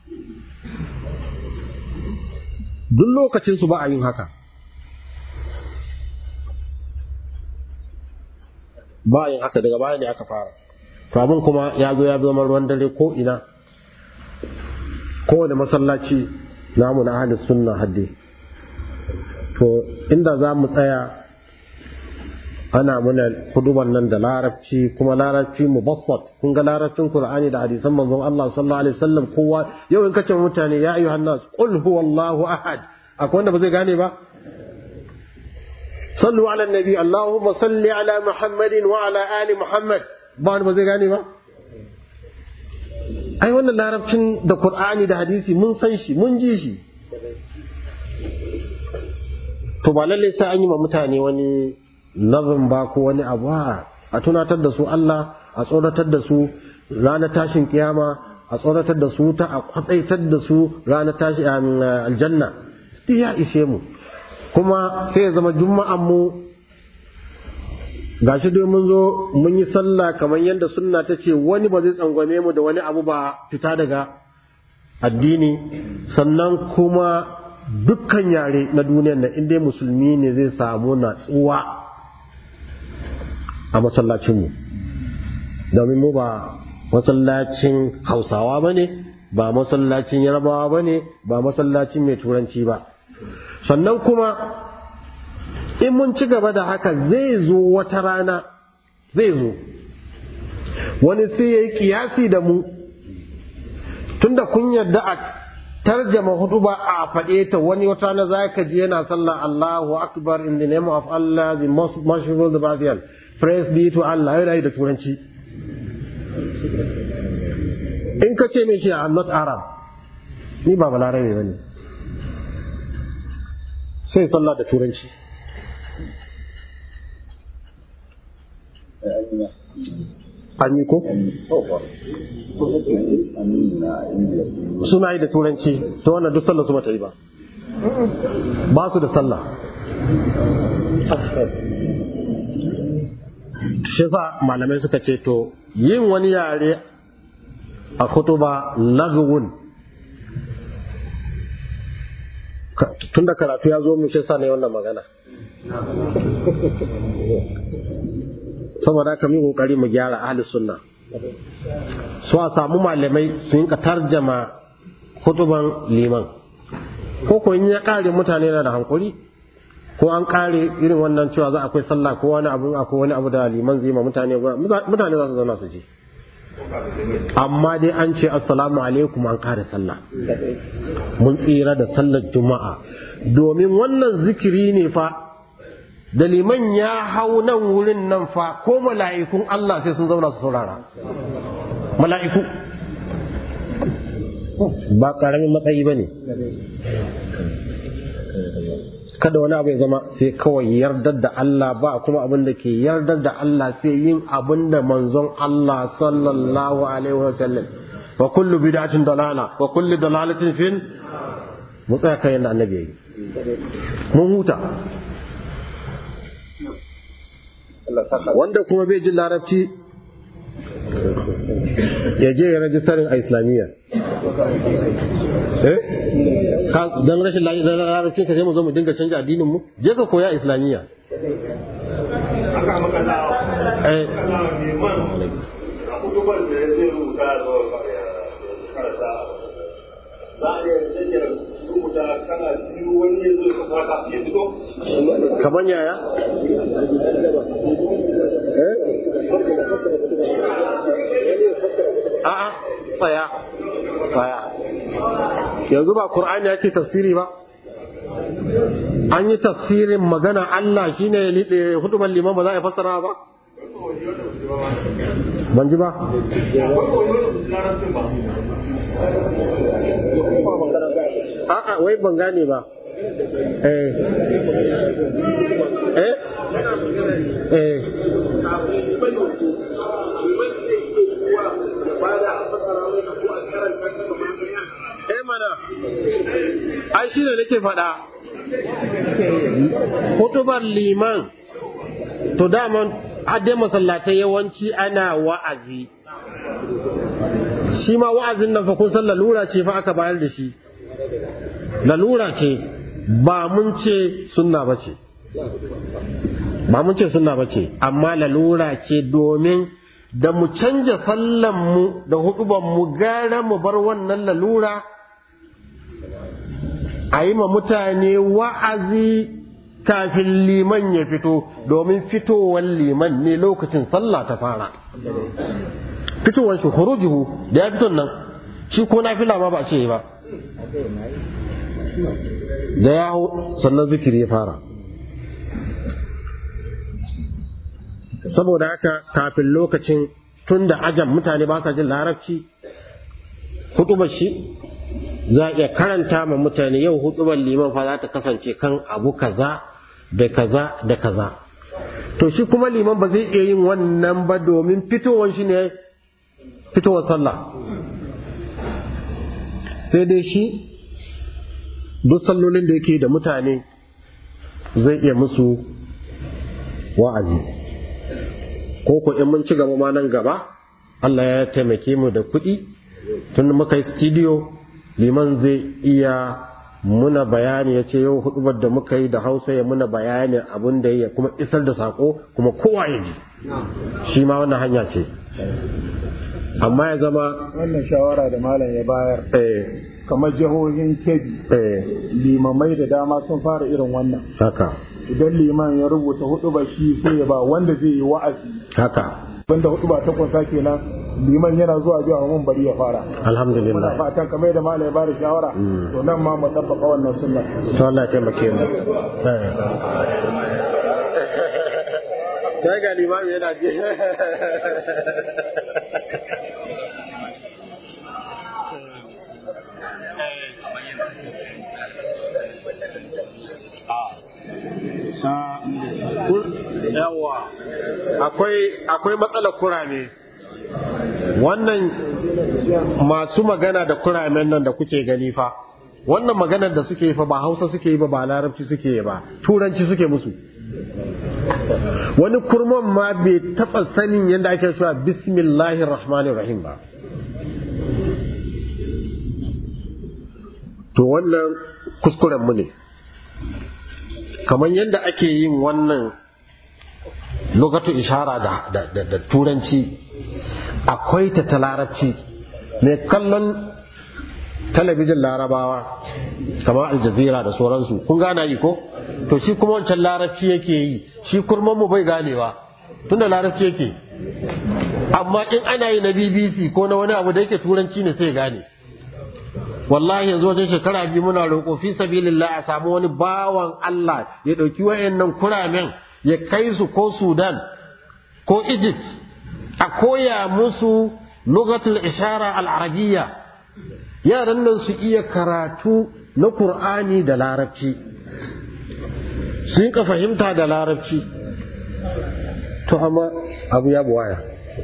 duk lokacin su ba a yin haka ba a yin haka daga baya ne aka fara to abin kuma ya zo ya zama ruwan dare ko ina kowane masallaci namu na ahalin sunna hadde to inda za mu tsaya ana muna huduban nan da larabci kuma larabci mubassat kun ga larabcin qur'ani da hadisan manzon Allah sallallahu alaihi wasallam kowa yau in kace mutane ya ayyuhan nas qul huwallahu ahad akwai wanda ba zai gane ba sallu ala nabi allahumma salli ala muhammadin wa ala ali muhammad ba wanda ba zai gane ba ai wannan larabcin da qur'ani da hadisi mun san shi mun ji shi to ba lalle sai an yi ma mutane wani nazin ba ko wani abu a tunatar da su Allah a tsoratar da su ranar tashin kiyama a tsoratar da su ta a kwatsaitar da su ranar tashi aljanna duk ya ishe mu kuma sai ya zama juma'an mu gashi dai mun zo mun yi sallah kamar yadda sunna ta ce wani ba zai tsangwame mu da wani abu ba fita daga addini sannan kuma dukkan yare na duniyar nan in dai musulmi ne zai samu natsuwa a masallacinmu domin mu ba masallacin hausawa ba ne ba masallacin yarbawa ba ne ba masallacin mai turanci ba sannan kuma in mun ci gaba da haka zai zo wata rana zai zo wani sai ya yi kiyasi da mu tunda kun yarda a tarjama hudu ba a faɗe ta wani wata na za ka ji yana sallah Allahu Akbar in the name of Allah the most merciful the Bathian praise be to Allah yana yi da turanci in ka ce mai shi I'm not Arab ni ba balarabe ba ne sai sallah da turanci an yi ko? suna yi da turanci ta wannan duk sallah su bata yi ba ba su da sallah shi sa malamai suka ce to yin wani yare a kutuba lagwun tun da karatu ya zo mu shi sa ne wannan magana saboda haka mu kokari mu gyara ahli sunna so a samu malamai su yinka tarjama hutuban liman ko ko in ya kare mutane na da hankuri ko an kare irin wannan cewa za akwai sallah ko wani abu akwai wani abu da liman zai ma mutane mutane za su zauna su ji amma dai an ce assalamu alaikum an kare sallah mun tsira da sallar juma'a domin wannan zikiri ne fa da liman ya hau nan wurin nan fa ko mala'ikun Allah sai sun zauna su saurara mala'iku ba ƙaramin matsayi ba ne kada wani abu ya zama sai kawai yardar da Allah ba kuma abin da ke yardar da Allah sai yin abin da manzon Allah sallallahu alaihi wa sallam wa kullu bid'atin dalala wa kullu dalalatin fin mu tsaya kai yanda annabi yayi mun huta wanda kuma bai jin larabci ya je ya rajistarin a islamiyya eh dan rashin larabci ka sai mu zo mu dinga canja addinin mu je ka koya islamiyya eh kamar yaya eh a'a tsaya tsaya yanzu ba Qur'ani ya ce tafsiri ba an yi tafsirin magana Allah shine ya liɗe hudubar liman ba za a fassara ba ban ji ba a'a wai ban gane ba eh eh eh eh mana ai shi ne nake faɗa hutubar liman to daman hadde masallatai yawanci ana wa'azi shi ma wa'azin nan fa kun san lalura ce fa aka bayar da shi lalura ce ba mun ce sunna ba ce ba mun ce sunna ba ce amma lalura ce domin da mu canja sallanmu da hudubanmu gara mu bar wannan lalura a yi ma mutane wa'azi kafin liman ya fito domin fitowar liman ne lokacin sallah ta fara fitowar shi hurujuhu da ya fito nan shi ko na fila ma ba ce ba da ya hau sannan zikiri ya fara saboda haka kafin lokacin tun da ajam mutane ba sa jin larabci hutubar shi za a iya karanta ma mutane yau hutubar liman fa za ta kasance kan abu kaza da kaza da kaza to shi kuma liman ba zai iya yin wannan ba domin fitowar shi ne fitowar sallah sai dai shi duk sallolin da yake da mutane zai iya musu wa'azi ko ko in mun ci gaba ma nan gaba Allah ya taimake mu da kuɗi tun muka yi studio liman zai iya muna bayani ya ce yau hudubar da muka yi da hausa ya muna bayani abin da ya kuma isar da sako kuma kowa ya ji shi ma wannan hanya ce amma ya zama wannan shawara da malam ya bayar eh kamar jihohin kebbi eh limamai da dama sun fara irin wannan haka idan liman ya rubuta hudu ba shi sai ya ba wanda zai yi wa'azi haka banda hudu ba ta kwasa kenan liman yana zuwa biya mun bari ya fara alhamdulillah muna fatan kamar da malai ya bada shawara to nan ma mu tabbaka wannan sunna to Allah ya taimake mu sai ga limami yana ji yawa akwai akwai matsalar kurame wannan masu magana da kuramen nan da kuke gani fa wannan maganar da suke yi fa ba hausa suke yi ba ba larabci suke yi ba turanci suke musu wani kurman ma bai taɓa sanin yadda ake cewa bismillahir rahmanir rahim ba to wannan kuskuren mu ne kamar yadda ake yin wannan lokacin ishara da, da, da, da turanci akwai ta ta larabci mai kallon talabijin larabawa kamar aljazira da sauransu kun gana yi ko to shi kuma wancan larabci yake yi shi kurman mu bai ganewa tunda larabci yake amma in ana yi na bbc ko na wani abu da yake turanci ne sai gane wallahi yanzu wajen shekara biyu muna roƙo fi sabilillah a samu wani bawan Allah ya ɗauki wayannan kuramen ya kai su ko Sudan ko Egypt a koya musu lugatul ishara al-arabiyya yaran nan su iya karatu na Qur'ani da larabci sun ka fahimta da larabci to amma abu ya buwaya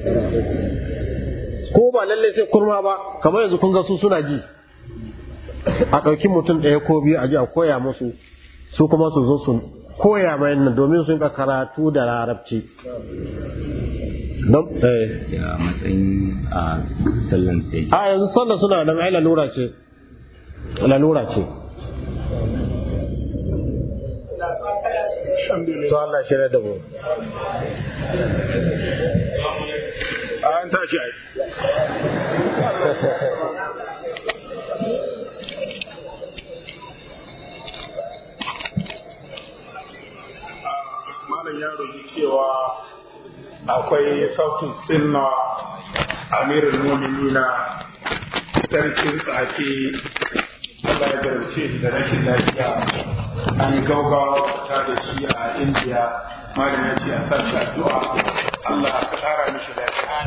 ko ba lallai sai kurma ba kamar yanzu kun ga su suna ji a ɗauki mutum ɗaya ko biyu a ji a koya musu su kuma su zo su koya mai nan domin sun ka karatu da larabci don eh a matsayin a sallan sai a yanzu sallah suna nan ai lalura ce lalura ce to Allah shirya da mu an tashi ai malam ya roƙi cewa akwai sautin sinna amirin muminina sarkin tsaki Allah ya garbace shi da rashin lafiya an yi gaugawa ta da shi a indiya malam ya ce a sashi addu'a Allah ka ƙara mishi lafiya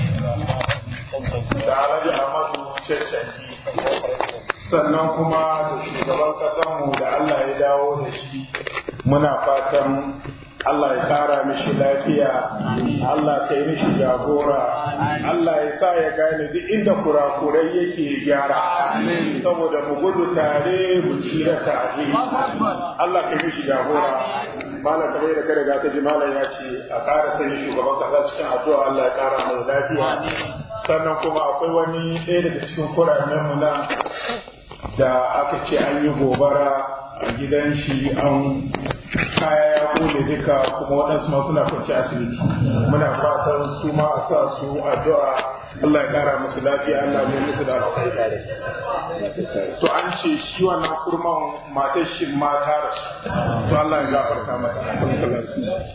da alhaji Ahmadu Cancanci sannan kuma da shugaban ƙasarmu da Allah ya dawo da shi muna fatan Allah ya kara mishi lafiya, Allah ka yi mishi jagora, Allah ya sa ya gane duk inda kurakurai yake gyara, saboda mu gudu tare mu tsira tare. Allah ka yi mishi jagora. Malam kamar da kada ga ta ji malam ya ce a ƙara sanya shugaban kasa cikin addu'a Allah ya ƙara mai lafiya. Sannan kuma akwai wani ɗaya daga cikin kuramen mu nan da aka ce an yi gobara a gidan shi an kaya ya kone duka kuma waɗansu ma suna kwanci asibiti muna fatan su ma a sa su addu'a Allah ya kara musu lafiya Allah ya musu da alkhairi to an ce shi wannan kurman matar shi mata da su to Allah ya gafarta mata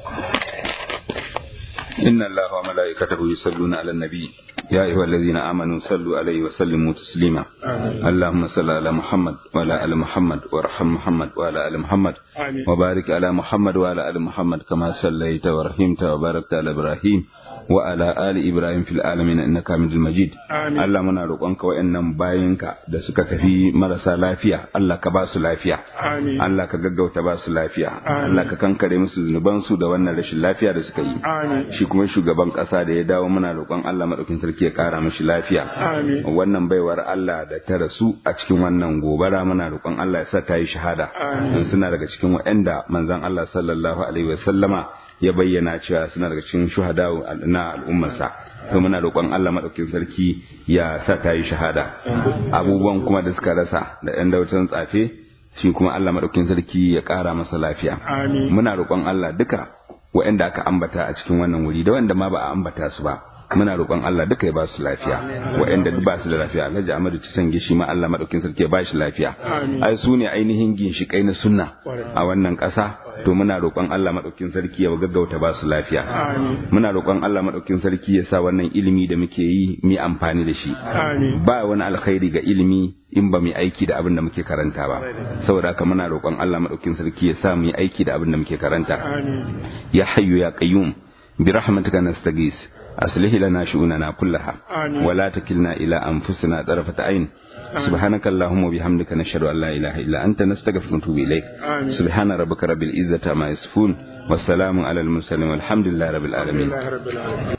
إن الله وملائكته يصلون على النبي يا أيها الذين آمنوا صلوا عليه وسلموا تسليما اللهم صل على محمد وعلى آل محمد وارحم محمد وعلى آل محمد آمين. وبارك على محمد وعلى آل محمد كما صليت ورحمت وباركت على إبراهيم وعلى آل إبراهيم في العالمين إنك حميد مجيد آمين. Allah muna roƙonka wa'annan bayinka da suka tafi marasa lafiya Allah ka ba su lafiya Amin. Allah ka gaggauta ba su lafiya Amin. Allah ka kankare musu zunubansu da wannan rashin lafiya da suka yi Amin. shi kuma shugaban ƙasa da ya dawo muna roƙon Allah maɗaukin sarki ya ƙara mishi lafiya Amin. wannan baiwar Allah da ta rasu a cikin wannan gobara muna roƙon Allah ya sa ta yi shahada Amin. don suna daga cikin waɗanda manzon Allah sallallahu alaihi wa sallama ya bayyana cewa suna daga cikin shuhada na al'ummarsa to muna roƙon Allah maɗaukin sarki ya sa ta yi shahada abubuwan kuma da suka rasa da ɗan dautan tsafe shi kuma Allah maɗaukin sarki ya ƙara masa lafiya Amin. muna roƙon Allah duka waɗanda aka ambata a cikin wannan wuri da wanda ma ba a ambata su ba muna roƙon Allah duka ya ba su lafiya waɗanda duk ba su da lafiya Alhaji Ahmadu Tisangi shi ma Allah madaukin sarki ya ba shi lafiya ai su ne ainihin ginshiƙai na sunna a wannan ƙasa to muna roƙon Allah madaukin sarki ya gaggauta ba su lafiya muna roƙon Allah madaukin sarki ya sa wannan ilimi da muke yi mu amfani da shi ba wani alkhairi ga ilimi in ba mu aiki da abin da muke karanta ba saboda haka muna roƙon Allah madaukin sarki ya sa mu yi aiki da abin da muke karanta ya hayyu ya qayyum bi rahmatika nastaghis aslih lana shu'unana kullaha wa la takilna ila anfusina tarfata ayn سبحانك اللهم وبحمدك نشهد أن لا إله إلا أنت نستغفرك ونتوب إليك سبحان ربك رب العزة ما يصفون والسلام على المرسلين والحمد لله رب العالمين